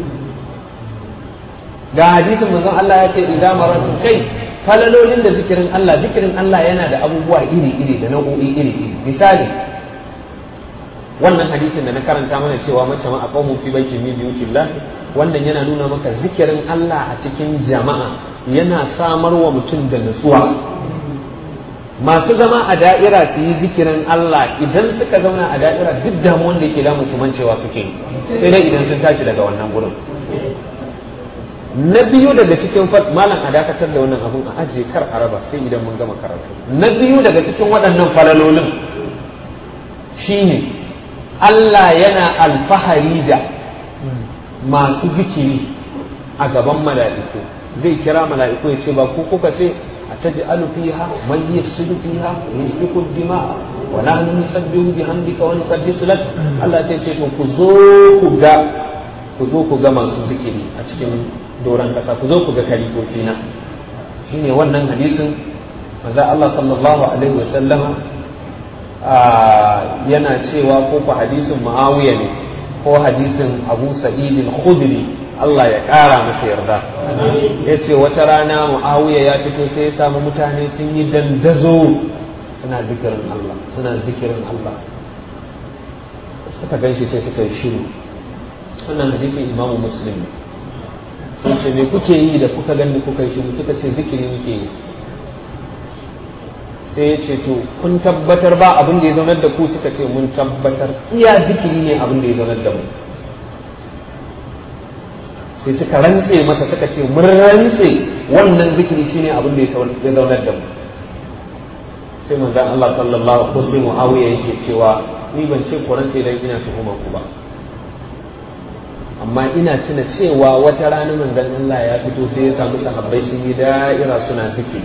ga hadisin manzon Allah ya ce idan maratu kai falalolin da zikirin Allah zikirin Allah yana da abubuwa iri-iri da nau'o'i iri-iri misali wannan hadisin da na karanta mana cewa mace ma a qaumun fi baitin min buyutillah wannan yana nuna maka zikirin Allah a cikin jama'a yana samar wa mutum da nutsuwa masu zama a da'ira su yi zikirin Allah idan suka zauna a da'ira duk damuwan da yake damu su mancewa suke sai dai idan sun tashi daga wannan gurin na biyu daga cikin malam a dakatar da wannan abun a ajiye kar a raba sai idan mun gama karatu na biyu daga cikin waɗannan falalolin shine Allah yana alfahari da masu zikiri a gaban mala'iku zai kira mala'iku ya ce ba ku kuka ce a taji fiha man yafsidu fiha yasfiku dima wa nahnu nusabbihu bihamdika wa nuqaddisu lak Allah ya ce to ku zo ku ga ku zo ku ga masu zikiri a cikin doron kasa ku zo ku ga kalifofi na shine wannan hadisin manzo Allah sallallahu alaihi wa sallama yana cewa ko ku hadisin Muawiya ne ko hadisin Abu Sa'id al-Khudri Allah ya ƙara masa yarda ya ce wata rana Muawiya ya fito sai ya samu mutane sun yi dandazo suna zikirin Allah suna zikirin Allah suka ganshi sai suka yi shiru wannan hadisin Imam Muslim sun ce me kuke yi da kuka gani kuka yi shiru suka ce zikiri muke yi sai ya ce to kun tabbatar ba abin da ya zaunar da ku suka ce mun tabbatar iya zikiri ne abin da ya zaunar da mu sai suka rantse masa suka ce mun rantse wannan zikiri shine abin da ya zaunar da mu sai manzon Allah sallallahu alaihi wasallam Muawiya yake cewa ni ban ce ku rantse dan ina tuhumar ku ba amma ina tuna cewa wata rana manzon Allah ya fito sai ya samu sahabbai sun yi da'ira suna zikiri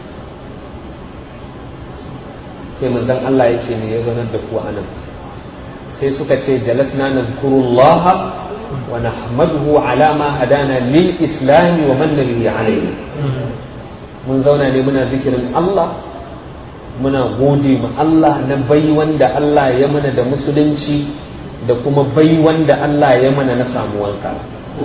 sai manzon Allah ya ce me ya zaunar da ku anan sai suka ce jalasna nazkurullaha wa nahmaduhu ala ma hadana lil islam wa man bihi alayhi mun zauna ne muna zikirin Allah muna gode ma Allah na bai wanda Allah ya mana da musulunci da kuma bai wanda Allah ya mana na samuwanka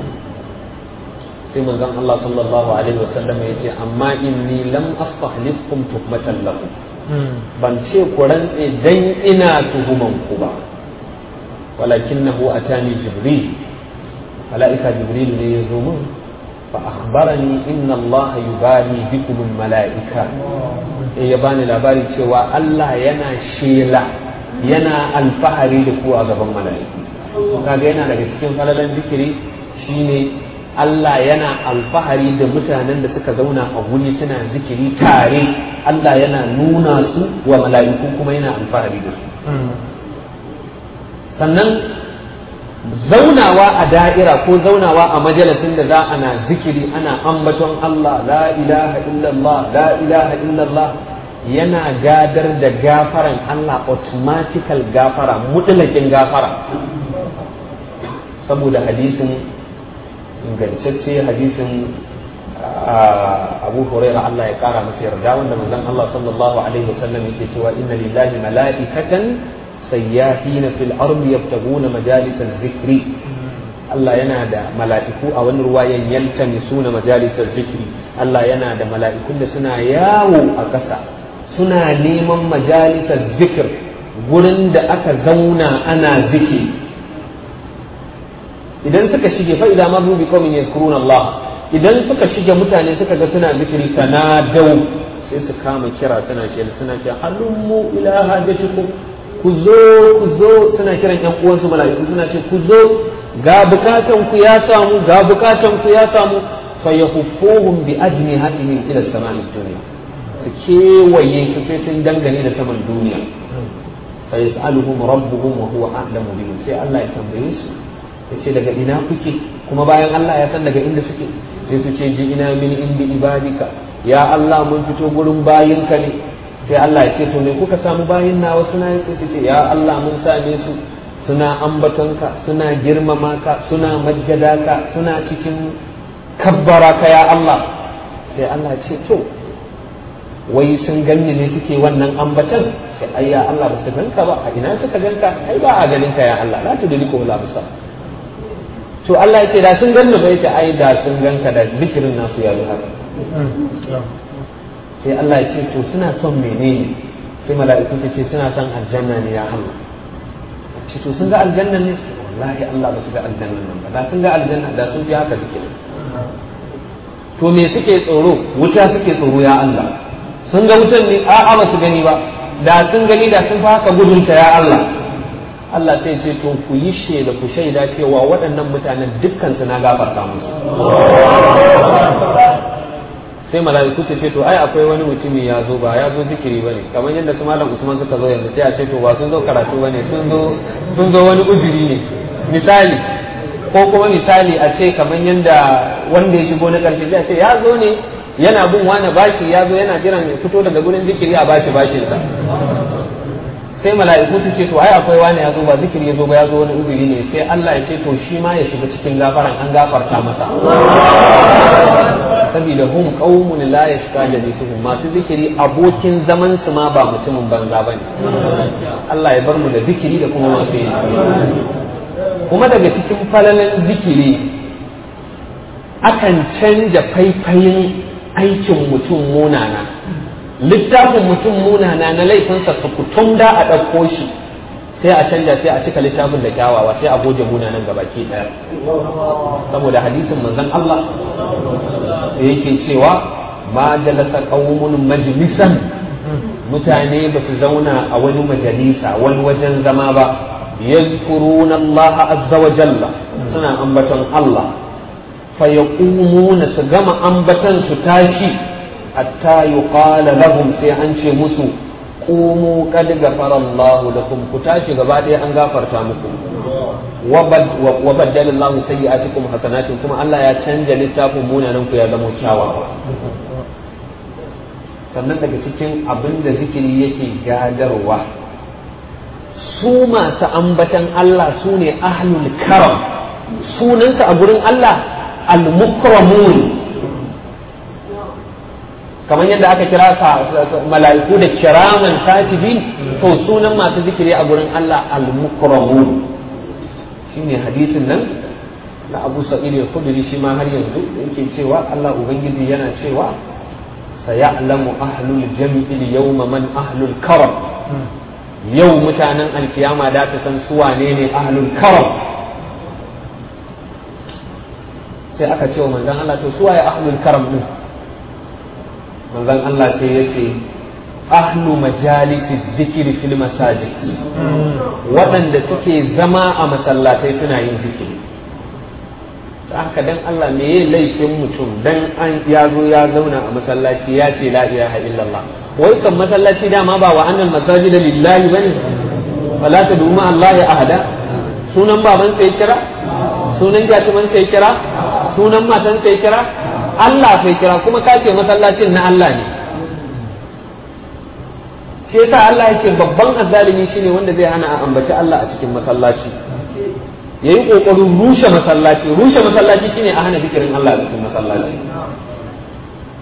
sai manzon Allah sallallahu alaihi wasallam ya ce amma inni lam astahlifkum tuhmatan lakum ban ce ku rantse dan ina tuhuman ku ba walakinahu atani jibril mala'ika jibril ne ya zo min fa akhbarani inna Allah yubali bikum mala'ika ya bani labari cewa Allah yana shela yana alfahari da ku a gaban mala'iku kaga yana daga cikin falalan zikiri shine Allah yana alfahari da mutanen da suka zauna a wuri suna zikiri tare Allah yana nuna su wa mala'iku kuma yana alfahari da su sannan zaunawa a da'ira ko zaunawa a majalisin da za ana zikiri ana ambaton Allah la ilaha illallah la ilaha illallah yana gadar da gafaran Allah automatical gafara mutlakin gafara saboda hadisin ingantacce hadisin abu huraira Allah ya kara masa yarda wanda manzon Allah sallallahu alaihi wasallam yake cewa inna lillahi mala'ikatan sayyahina fil ardi yabtaguna majalisal zikri Allah yana da mala'iku a wani ruwayan yaltamisuna majalisal zikri Allah yana da mala'ikun da suna yawo a ƙasa suna neman majalisar zikir gurin da aka zauna ana zikiri idan suka shige fa idan ma bi qaumin yazkuruna Allah idan suka shige mutane suka ga suna zikiri tanadau sai su kama kira suna ce suna ce halummu ila hajatikum ku zo ku zo suna kiran yan uwansu mala'iku suna ce ku zo ga bukatan ku ya samu ga bukatan ku ya samu fa yahuffuhum bi ajnihatihim ila samai dunya su kewaye su sai sun dangane da saman duniya fa yas'aluhum rabbuhum wa huwa a'lamu bihim sai Allah ya tambaye su yace daga ina kuke kuma bayan Allah ya san daga inda suke sai su ce ji ina min indi ibadika ya Allah mun fito gurin bayinka ne sai Allah ya ce to me kuka samu bayin nawa suna yin sai ce ya Allah mun same su suna ambatonka suna girmama ka suna majjada ka suna cikin kabbara ka ya Allah sai Allah ya ce to wai sun ganni ne suke wannan ambatan sai ai ya Allah ba su ganka ba a ina suka ganka ai ba a ganin ka ya Allah la tudriku wala absar to Allah ya ce da sun ganni ba yace ai da sun ganka da zikirin nasu ya yi haka sai Allah ya ce to suna son menene sai mala'iku su ce suna son aljanna ne ya Allah ce to sun ga aljanna ne wallahi Allah ba su ga aljanna nan ba da sun ga aljanna da sun fi haka zikirin to me suke tsoro wuta suke tsoro ya Allah sun ga wutan ne a'a ba su gani ba da sun gani da sun fi haka gudunta ya Allah Allah sai ce to ku yi shaida ku shaida cewa waɗannan mutanen dukkan su na gafarta musu sai mala'iku ta ce to ai akwai wani mutumi ya zo ba ya zo zikiri bane kamar yadda su malam Usman suka zo yanzu sai a ce to ba sun zo karatu bane sun zo sun zo wani uzuri ne misali ko kuma misali a ce kamar yadda wanda ya shigo na karshe sai a ce ya zo ne yana bin wani bashi ya zo yana jiran ya fito daga gurin zikiri a bashi bashinsa sai mala'iku su ce to ai akwai wani ya zo ba zikiri ya zo ba ya zo wani uzuri ne sai Allah ya ce to shi ma ya shiga cikin gafaran an gafarta masa saboda hum qaumun la yashqa jalisuhum masu zikiri abokin zaman su ma ba mutumin banza bane Allah ya bar mu da zikiri da kuma masu yin kuma daga cikin falalan zikiri akan canja faifayin aikin mutum munana littafin mutum munana na laifinsa sukutum da a ɗauko shi sai a canja sai a cika littafin da kyawawa sai a goge munanan gabaki ɗaya saboda hadisin manzon Allah da yake cewa ma jalasa qaumun majlisan mutane ba su zauna a wani majalisa wani wajen zama ba yadhkuruna Allah azza wa jalla suna ambaton Allah fa yaqumuna su gama ambatan su tashi hatta yuqala lahum sai an ce musu qumu qad ghafara Allah lakum ku tashi gaba ɗaya an gafarta muku wa baddala Allah sayyi'atikum hasanatin kuma Allah ya canja littafin munanan ku ya zama kyawawa sannan daga cikin abin da zikiri yake gadarwa su masu ambatan Allah su ne ahlul karam sunansa a gurin Allah al-mukramun kamar yadda aka kira mala'iku da kiraman katibin to sunan masu zikiri a gurin Allah al-mukramun shine hadisin nan na Abu Sa'id al-Khudri shi ma har yanzu yake cewa Allah ubangiji yana cewa sayalamu ahlul jam'i yawma man ahlul karam yau mutanen alkiyama da ta san su wane ne ahlul karam sai aka ce wa manzon Allah to su waye ahlul karam din manzon Allah sai ya ce ahlu majalisi zikiri fil masajid waɗanda suke zama a masallatai suna yin zikiri haka dan Allah me ya laifin mutum dan an ya zo ya zauna a masallaci ya ce la ilaha illallah wai kan masallaci dama ba wa annal masajid lillahi bane wala tad'u ma Allah ahada sunan baban sai kira sunan jatuman sai kira sunan matan sai kira Allah sai kira kuma ka ce masallacin na Allah ne shi yasa Allah yake babban azzalimi shine wanda zai hana a ambaci Allah a cikin masallaci yayi kokarin rushe masallaci rushe masallaci shine a hana zikirin Allah a cikin masallaci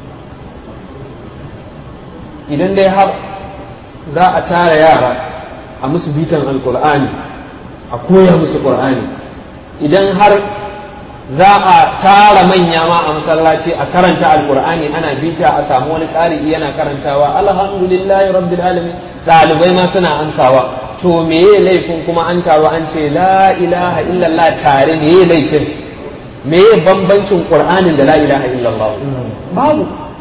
idan dai har za a tara yara a musu bitan alkur'ani a koya musu qur'ani idan har za a tara manya ma a masallaci a karanta alkur'ani ana bita a samu wani ƙari yana karantawa alhamdulillahi rabbil alamin ɗalibai ma suna ansawa to meye laifin kuma an taru an ce la ilaha illallah tare meye laifin meye bambancin qur'anin da la ilaha illallah babu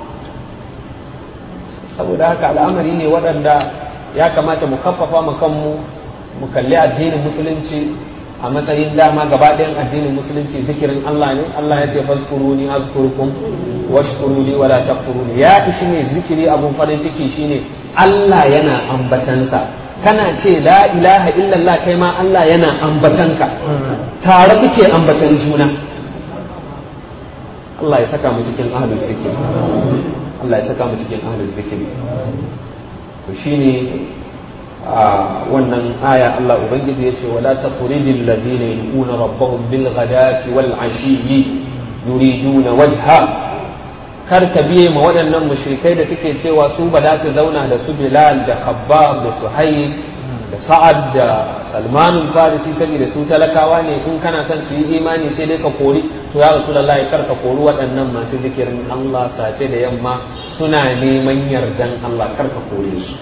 saboda haka al'amari ne waɗanda ya kamata mu kaffafa mu kanmu mu kalli addinin musulunci a matsayin dama gaba ɗayan addinin musulunci zikirin Allah ne Allah ya ce fazkuruni azkurukum washkuruni wala takfuruni ya ishi ne zikiri abun farin ciki shine Allah yana ambatansa kana ce la ilaha illallah kai ma Allah yana ambatanka tare kuke ambatan juna Allah ya saka mu cikin ahlul zikir Allah ya saka mu cikin ahlul zikir to shine a wannan aya Allah ubangiji ya ce wala taqridil ladina yu'una rabbahum bil ghadati wal ashiyyi yuriduna wajha kar ka biye ma waɗannan mushrikai da suke cewa su ba za su zauna da su Bilal da Khabbab da Suhaib da Sa'ad da Salman Farisi saboda su talakawa ne in kana son su yi imani sai dai ka kori to ya Rasulullahi kar ka kori waɗannan masu zikirin Allah safe da yamma suna neman yardan Allah kar ka kore su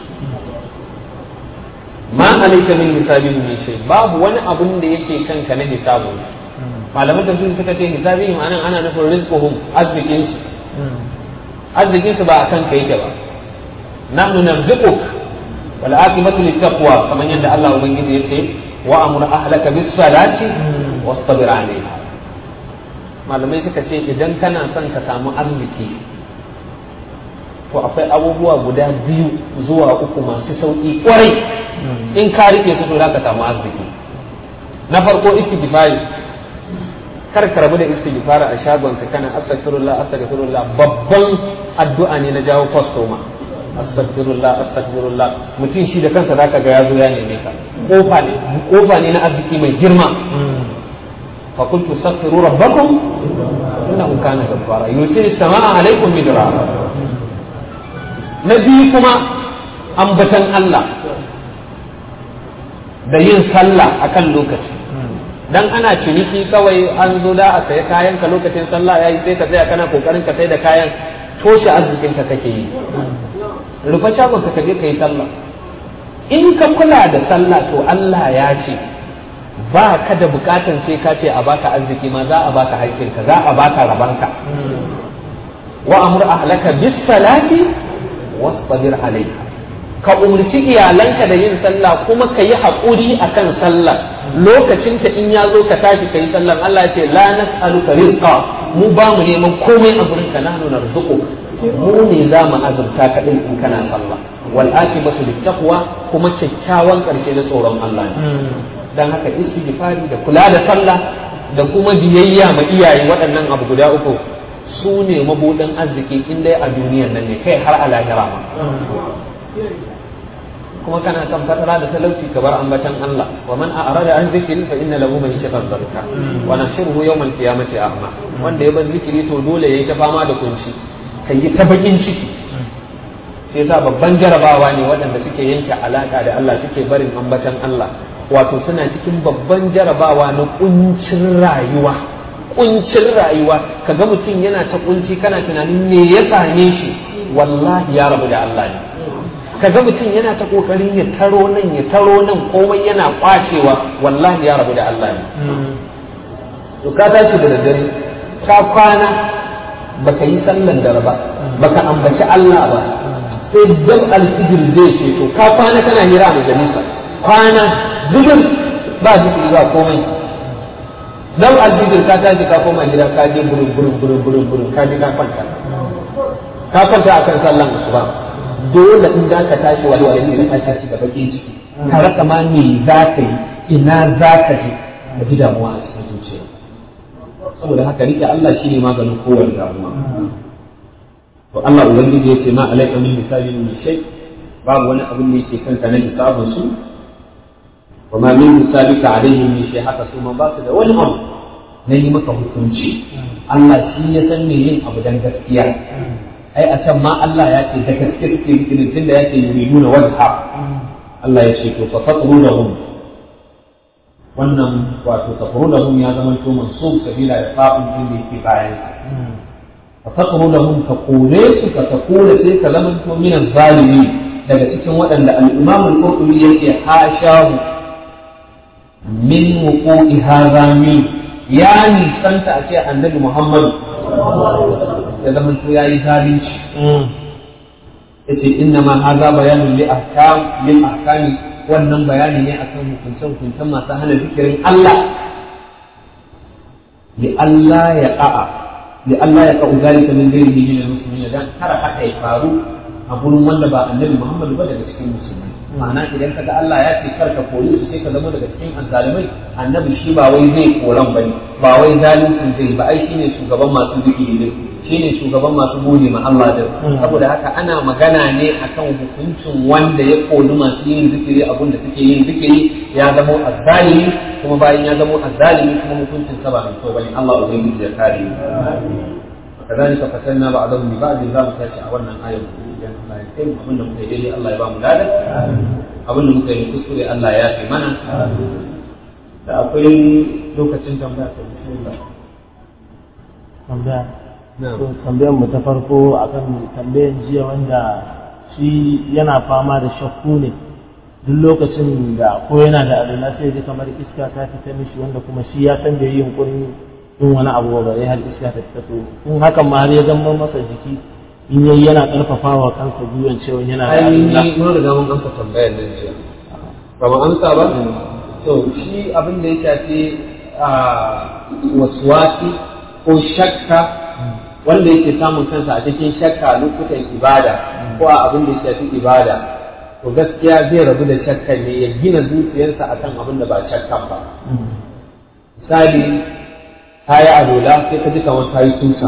ma alayka min hisabihim min shay babu wani abun da yake kanka na hisabu malaman tafsir suka ce hisabihim anan ana nufin rizquhum arzikin su arzikin su ba akan ka yake ba nahnu narzuquk wal aqibatu littaqwa kamar yadda Allah ubangiji yace wa amur ahlaka bis salati wastabir alayha malamai suka ce idan kana son ka samu arziki to akwai abubuwa guda biyu zuwa uku masu sauƙi kwarai in ka rike su to za ka samu arziki na farko istighfari kar ka rabu da istighfari a shagon ka kana astaghfirullah astaghfirullah babban addu'a ne na jawo kwastoma astaghfirullah astaghfirullah mutum shi da kansa zaka ga ya zo ya neme ka kofa ne kofa ne na arziki mai girma fa qultu astaghfiru rabbakum innahu kana ghaffara yusil samaa alaykum midrara na biyu kuma ambatan Allah da yin sallah akan lokaci dan ana ciniki kawai an zo da a saya kayan ka lokacin sallah yayi sai ka tsaya kana kokarin ka sai da kayan toshe arzikin ka kake yi rufe shagon ka je ka yi sallah in ka kula da sallah to Allah ya ce ba ka da bukatan sai ka ce a baka arziki ma za a baka haƙƙinka za a baka rabanka wa amur ahlaka bis salati wasbir alaiha ka umarci iyalanka da yin sallah kuma ka yi haƙuri a kan sallah lokacin ta in ya zo ka tashi ka yi sallah Allah ce la nas'aluka rizqa mu ba mu neman komai a gurin ka nahnu narzuqu mu ne za mu azurta ka din in kana sallah wal akibatu littaqwa kuma kyakkyawan karshe na tsoron Allah ne dan haka istighfari da kula da sallah da kuma biyayya ma iyaye waɗannan abu guda uku su ne mabuɗin arziki in dai a duniyar nan ne kai har a lahira ma kuma kana kan fatara da talauci ka bar ambatan Allah wa man a'rada an zikri fa inna lahu ma'ishatan dhanka wa nahshuruhu yawm al-qiyamati a'ma wanda ya bar zikiri to dole yayi ta fama da kunci kai yi ta bakin ciki sai yasa babban jarabawa ne waɗanda suke yanke alaka da Allah suke barin ambatan Allah wato suna cikin babban jarabawa na kuncin rayuwa kuncin rayuwa kaga mutum yana ta kunci kana tunanin me ya same shi wallahi ya rabu da Allah ne kaga mutum yana ta kokarin ya taro nan ya taro nan komai yana kwacewa wallahi ya rabu da Allah ne to ka tashi da daddare ka kwana baka yi sallan dare ba baka ambaci Allah ba sai dab alfijir zai ce to ka kwana kana hira a majalisa kwana zubin ba zikiri ba komai dab alfijir ka tashi ka koma gida ka je burin burin burin burin burin ka je ka kwanta ka kwanta akan sallan asuba dole in za ka tashi wani wani ne ka tashi da bakin ciki ka rasa ma me za ka yi ina za ka je ka ji damuwa a cikin zuciya saboda haka rike Allah shine maganin kowane damuwa to Allah ubangiji ya ce ma alaika min misali min shay babu wani abin da yake kanka na hisabun su wa ma min misalika alaihim min shay haka su ma ba su da wani abu na yi maka hukunci Allah shi ya san me yin abu dan gaskiya ai a can ma Allah ya ce da gaske suke zikirin tunda ya ce yuriduna wajha Allah ya ce to fa faqru lahum wannan wato faqru lahum ya zama to mansub sabila da fa'un din da yake bayan fa faqru lahum ka kore su ka ka kore sai ka zama to min zalimi daga cikin waɗanda al-Imam al-Qurtubi yake hashahu min wuqu'i hadha min ya nisanta a ce annabi Muhammad ya zama to yayi zalunci yace inna ma hadha bayanun li ahkam lil ahkami wannan bayani ne akan hukuncen hukuncen masu hana zikirin Allah li Allah ya qa'a li Allah ya qa'u zalika min ghairihi min al-muslimin dan kar haka ya faru a gurin wanda ba annabi Muhammad ba daga cikin musulmai ma'ana idan kaga Allah ya ce kar ka koyi su sai ka zama daga cikin azzalimai annabi shi ba wai zai koran bane ba wai zalunci zai ba ai shine shugaban masu zikiri ne shine shugaban masu gode ma Allah da saboda haka ana magana ne akan hukuncin wanda ya koli masu yin zikiri abun da suke yin zikiri ya zama azzalimi kuma bayan ya zama azzalimi kuma hukuncin sa ba mai kyau bane Allah ubangiji ya kare mu كذلك فتنا بعضهم ببعض ذلك a wannan ayar idan Allah ya kai abin da muka yi daidai Allah ya ba mu ladan abin da muka yi kuskure Allah ya fi mana da akwai lokacin tambaya ta bismillah tambaya tambayar mu ta farko akan tambayar jiya wanda shi yana fama da shakku ne duk lokacin da ko yana da alula sai ji kamar iska ta fita mishi wanda kuma shi ya san bai yi yunkurin yin wani abu ba har iska ta fita to in hakan ma har ya zama masa jiki in yayi yana karfafawa kansa gwiwan cewa yana da ai alula ni mun riga mun amsa tambayar nan jiya ba mu amsa ba to shi abin da ya shafi a waswasi ko shakka wanda yake samun kansa a cikin shakka lokutan ibada ko a abin da ya shafi ibada to gaskiya zai rabu da shakkan ne ya gina zuciyarsa akan abin da ba shakkan ba misali ka yi alola sai ka ji kamar ka yi tusa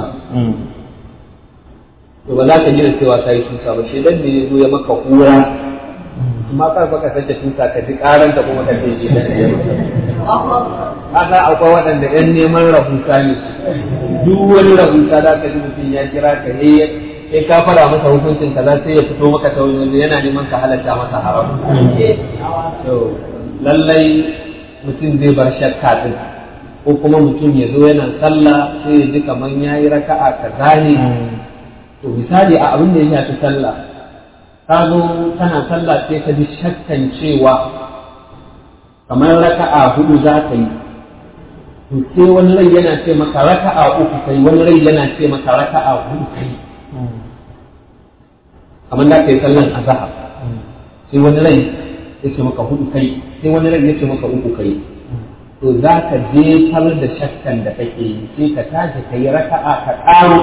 to ba za ka gina cewa ka yi tusa ba shi dan ne ya zo ya maka hura amma kar baka sace tusa ka ji karan da kuma ka ce shi dan ne haka akwai waɗanda ɗan neman rahusa ne duk wani rahusa za ka ji mutum ya kira ka ne sai ka fara masa hukuncin kaza sai ya fito maka ta wani waje yana neman ka halatta masa haram to lallai mutum zai bar shakka din ko kuma mutum ya zo yana sallah sai ya ji kamar ya yi raka'a kaza ne to misali a abin da ya shafi sallah ka zo kana sallah sai ka ji shakkan cewa kamar raka'a hudu za ka yi to sai wani rai yana ce maka raka'a uku kai wani rai yana ce maka raka'a hudu kai kamar da kai sallan azhar sai wani rai ya ce maka hudu kai sai wani rai ya ce maka uku kai to za ka jefar da shakkan da kake yi sai ka tashi ka yi raka'a ka ƙaro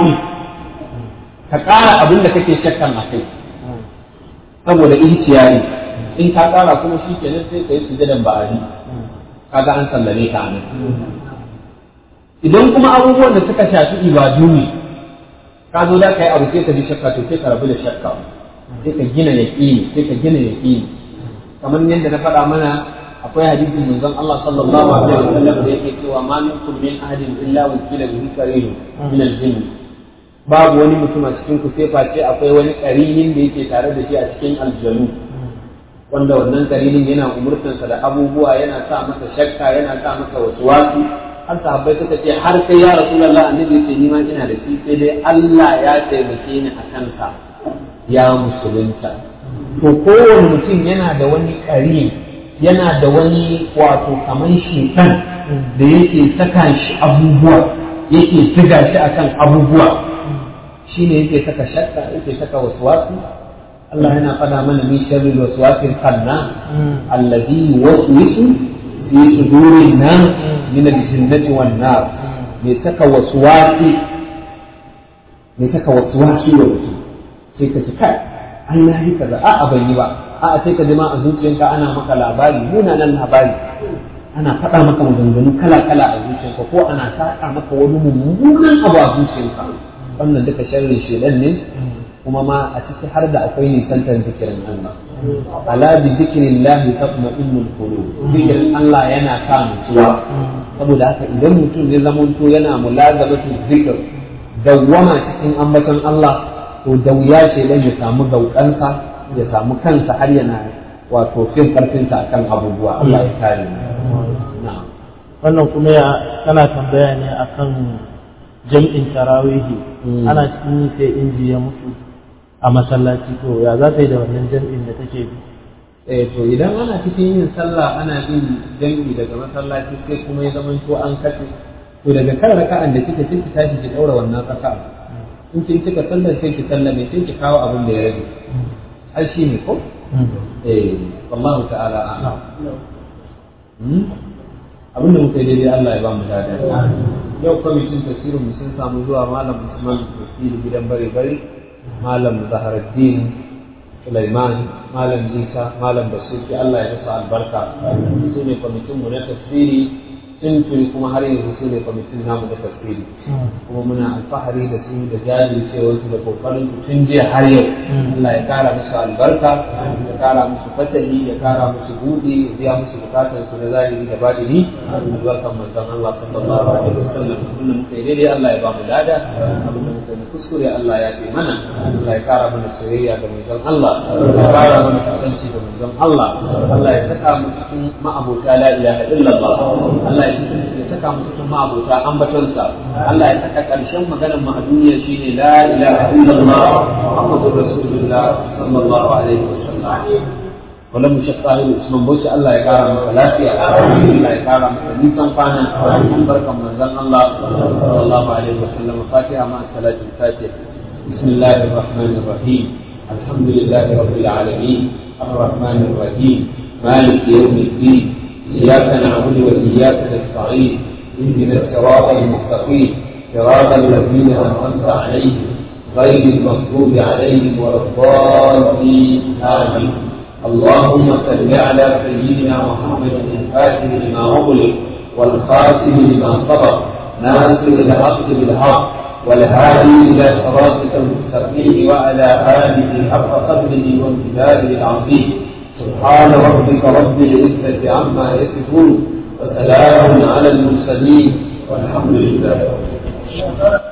ka ƙara abin da kake shakkan a kai saboda ihtiyari in ka ƙara kuma shi kenan sai ka yi sujadan ba'adi kaga an sallame ka nan idan kuma abubuwan da suka shafi ibadu ne ka zo da ka yi abu sai ka ji shakka to sai ka rabu da shakka sai ka gina yaƙini sai ka gina yaƙini kamar yadda na faɗa mana akwai hadisin manzon Allah sallallahu alaihi wasallam da yake cewa ma minkum min ahadin illa wukila bihi qarin min al-jinn babu wani mutum a cikin ku sai face akwai wani qarinin da yake tare da shi a cikin aljanu wanda wannan qarinin yana umurtansa da abubuwa yana sa masa shakka yana sa masa waswasi har sahabbai suka ce har kai ya rasulullah annabi yace ni ma ina da shi sai dai Allah ya taimake ni a kansa ya musulunta to kowane mutum yana da wani qarin yana da wani wato kaman shekan da yake saka shi abubuwa yake ziga shi akan abubuwa shine yake saka shakka yake saka waswasi Allah yana faɗa mana min sharri waswasil khanna alladhi yuwaswisu fi sudurin nas min al-jinnati wan nar me saka waswasi me saka waswasi wa mutum sai ka ci kai an yi kaza a'a ban yi ba a'a sai ka jima a zuciyanka ana maka labari munanan labari ana faɗa maka maganganu kala-kala a zuciyanka ko ana saƙa maka wani mummunan abu a zuciyanka wannan duka sharrin shedan ne kuma ma a ciki har da akwai nisantar zikirin Allah ala bi zikrillahi tatma'innul qulub zikirin Allah yana sa nutsuwa saboda haka idan mutum ya zamanto yana mulazamatu zikir dawwama cikin ambaton Allah to da wuya shedan ya samu gaukansa ya samu kansa har yana wato fin karfinsa akan abubuwa Allah ya kare mu na'am wannan kuma ya kana tambaya ne akan jam'in tarawihi Mm. ana cikin yi sai inji ya mutu a masallaci to ya za ta yi da wannan jam'in da take bi eh to idan ana cikin yin sallah ana bin dangi daga masallaci sai kuma ya zama to an kace to daga kan raka'an da kike sai ki tashi ki daura wannan raka'a in kin cika sallar sai ki sallame sai ki kawo abin da ya rage ai shi ne ko eh wallahu ta'ala a'lam Hmm? abin da muka yi daidai Allah ya ba mu dada yau kwamitin tafsirin mu sun samu zuwa malam Usman tafsiri gidan bare bare malam Zaharaddin Sulaiman malam Isa malam Basuki Allah ya masa albarka su ne kwamitin mu na tafsiri tun tuni kuma har yanzu su ne kwamitin namu na tafsiri kuma muna alfahari da su da jajircewar su da kokarin su tun jiya har yau Allah ya kara musu albarka ya kara musu fatahi ya kara musu buɗi ya biya musu bukatar su na zahiri da batini albarkan manzon Allah sallallahu alaihi wasallam abin da muka yi daidai Allah ya ba mu lada abin da muka yi na kuskure Allah ya fi mana Allah ya kara mana soyayya ga manzon Allah ya kara mana kusanci da manzon Allah Allah ya saka mu cikin ma'abota la ilaha illallah Allah ya ya saka mu cikin ma'abota ambatonsa Allah ya saka karshen maganar mu a duniya shine la ilaha illallah Muhammadur Rasulullah sallallahu alaihi wasallam wala mu shakka ne Usman Bauchi Allah ya kara masa lafiya Allah ya kara masa nisan kwana barkan manzon Allah sallallahu alaihi wasallam Fatiha ma salatul Fatiha bismillahir rahmanir rahim alhamdulillahi rabbil alamin arrahmanir rahim مالك يوم الدين إياك نعبد وإياك نستعين اهدنا الصراط المستقيم صراط الذين أنعمت عليهم غير المغضوب عليهم ولا الضالين آمين اللهم صل على سيدنا محمد الفاتح لما أغلق والخاتم لما سبق ناصر الحق بالحق والهادي إلى صراطك المستقيم وعلى آله حق قدره وامتداده العظيم سبحان ربك رب العزة عما يصفون وسلام على المرسلين والحمد لله رب العالمين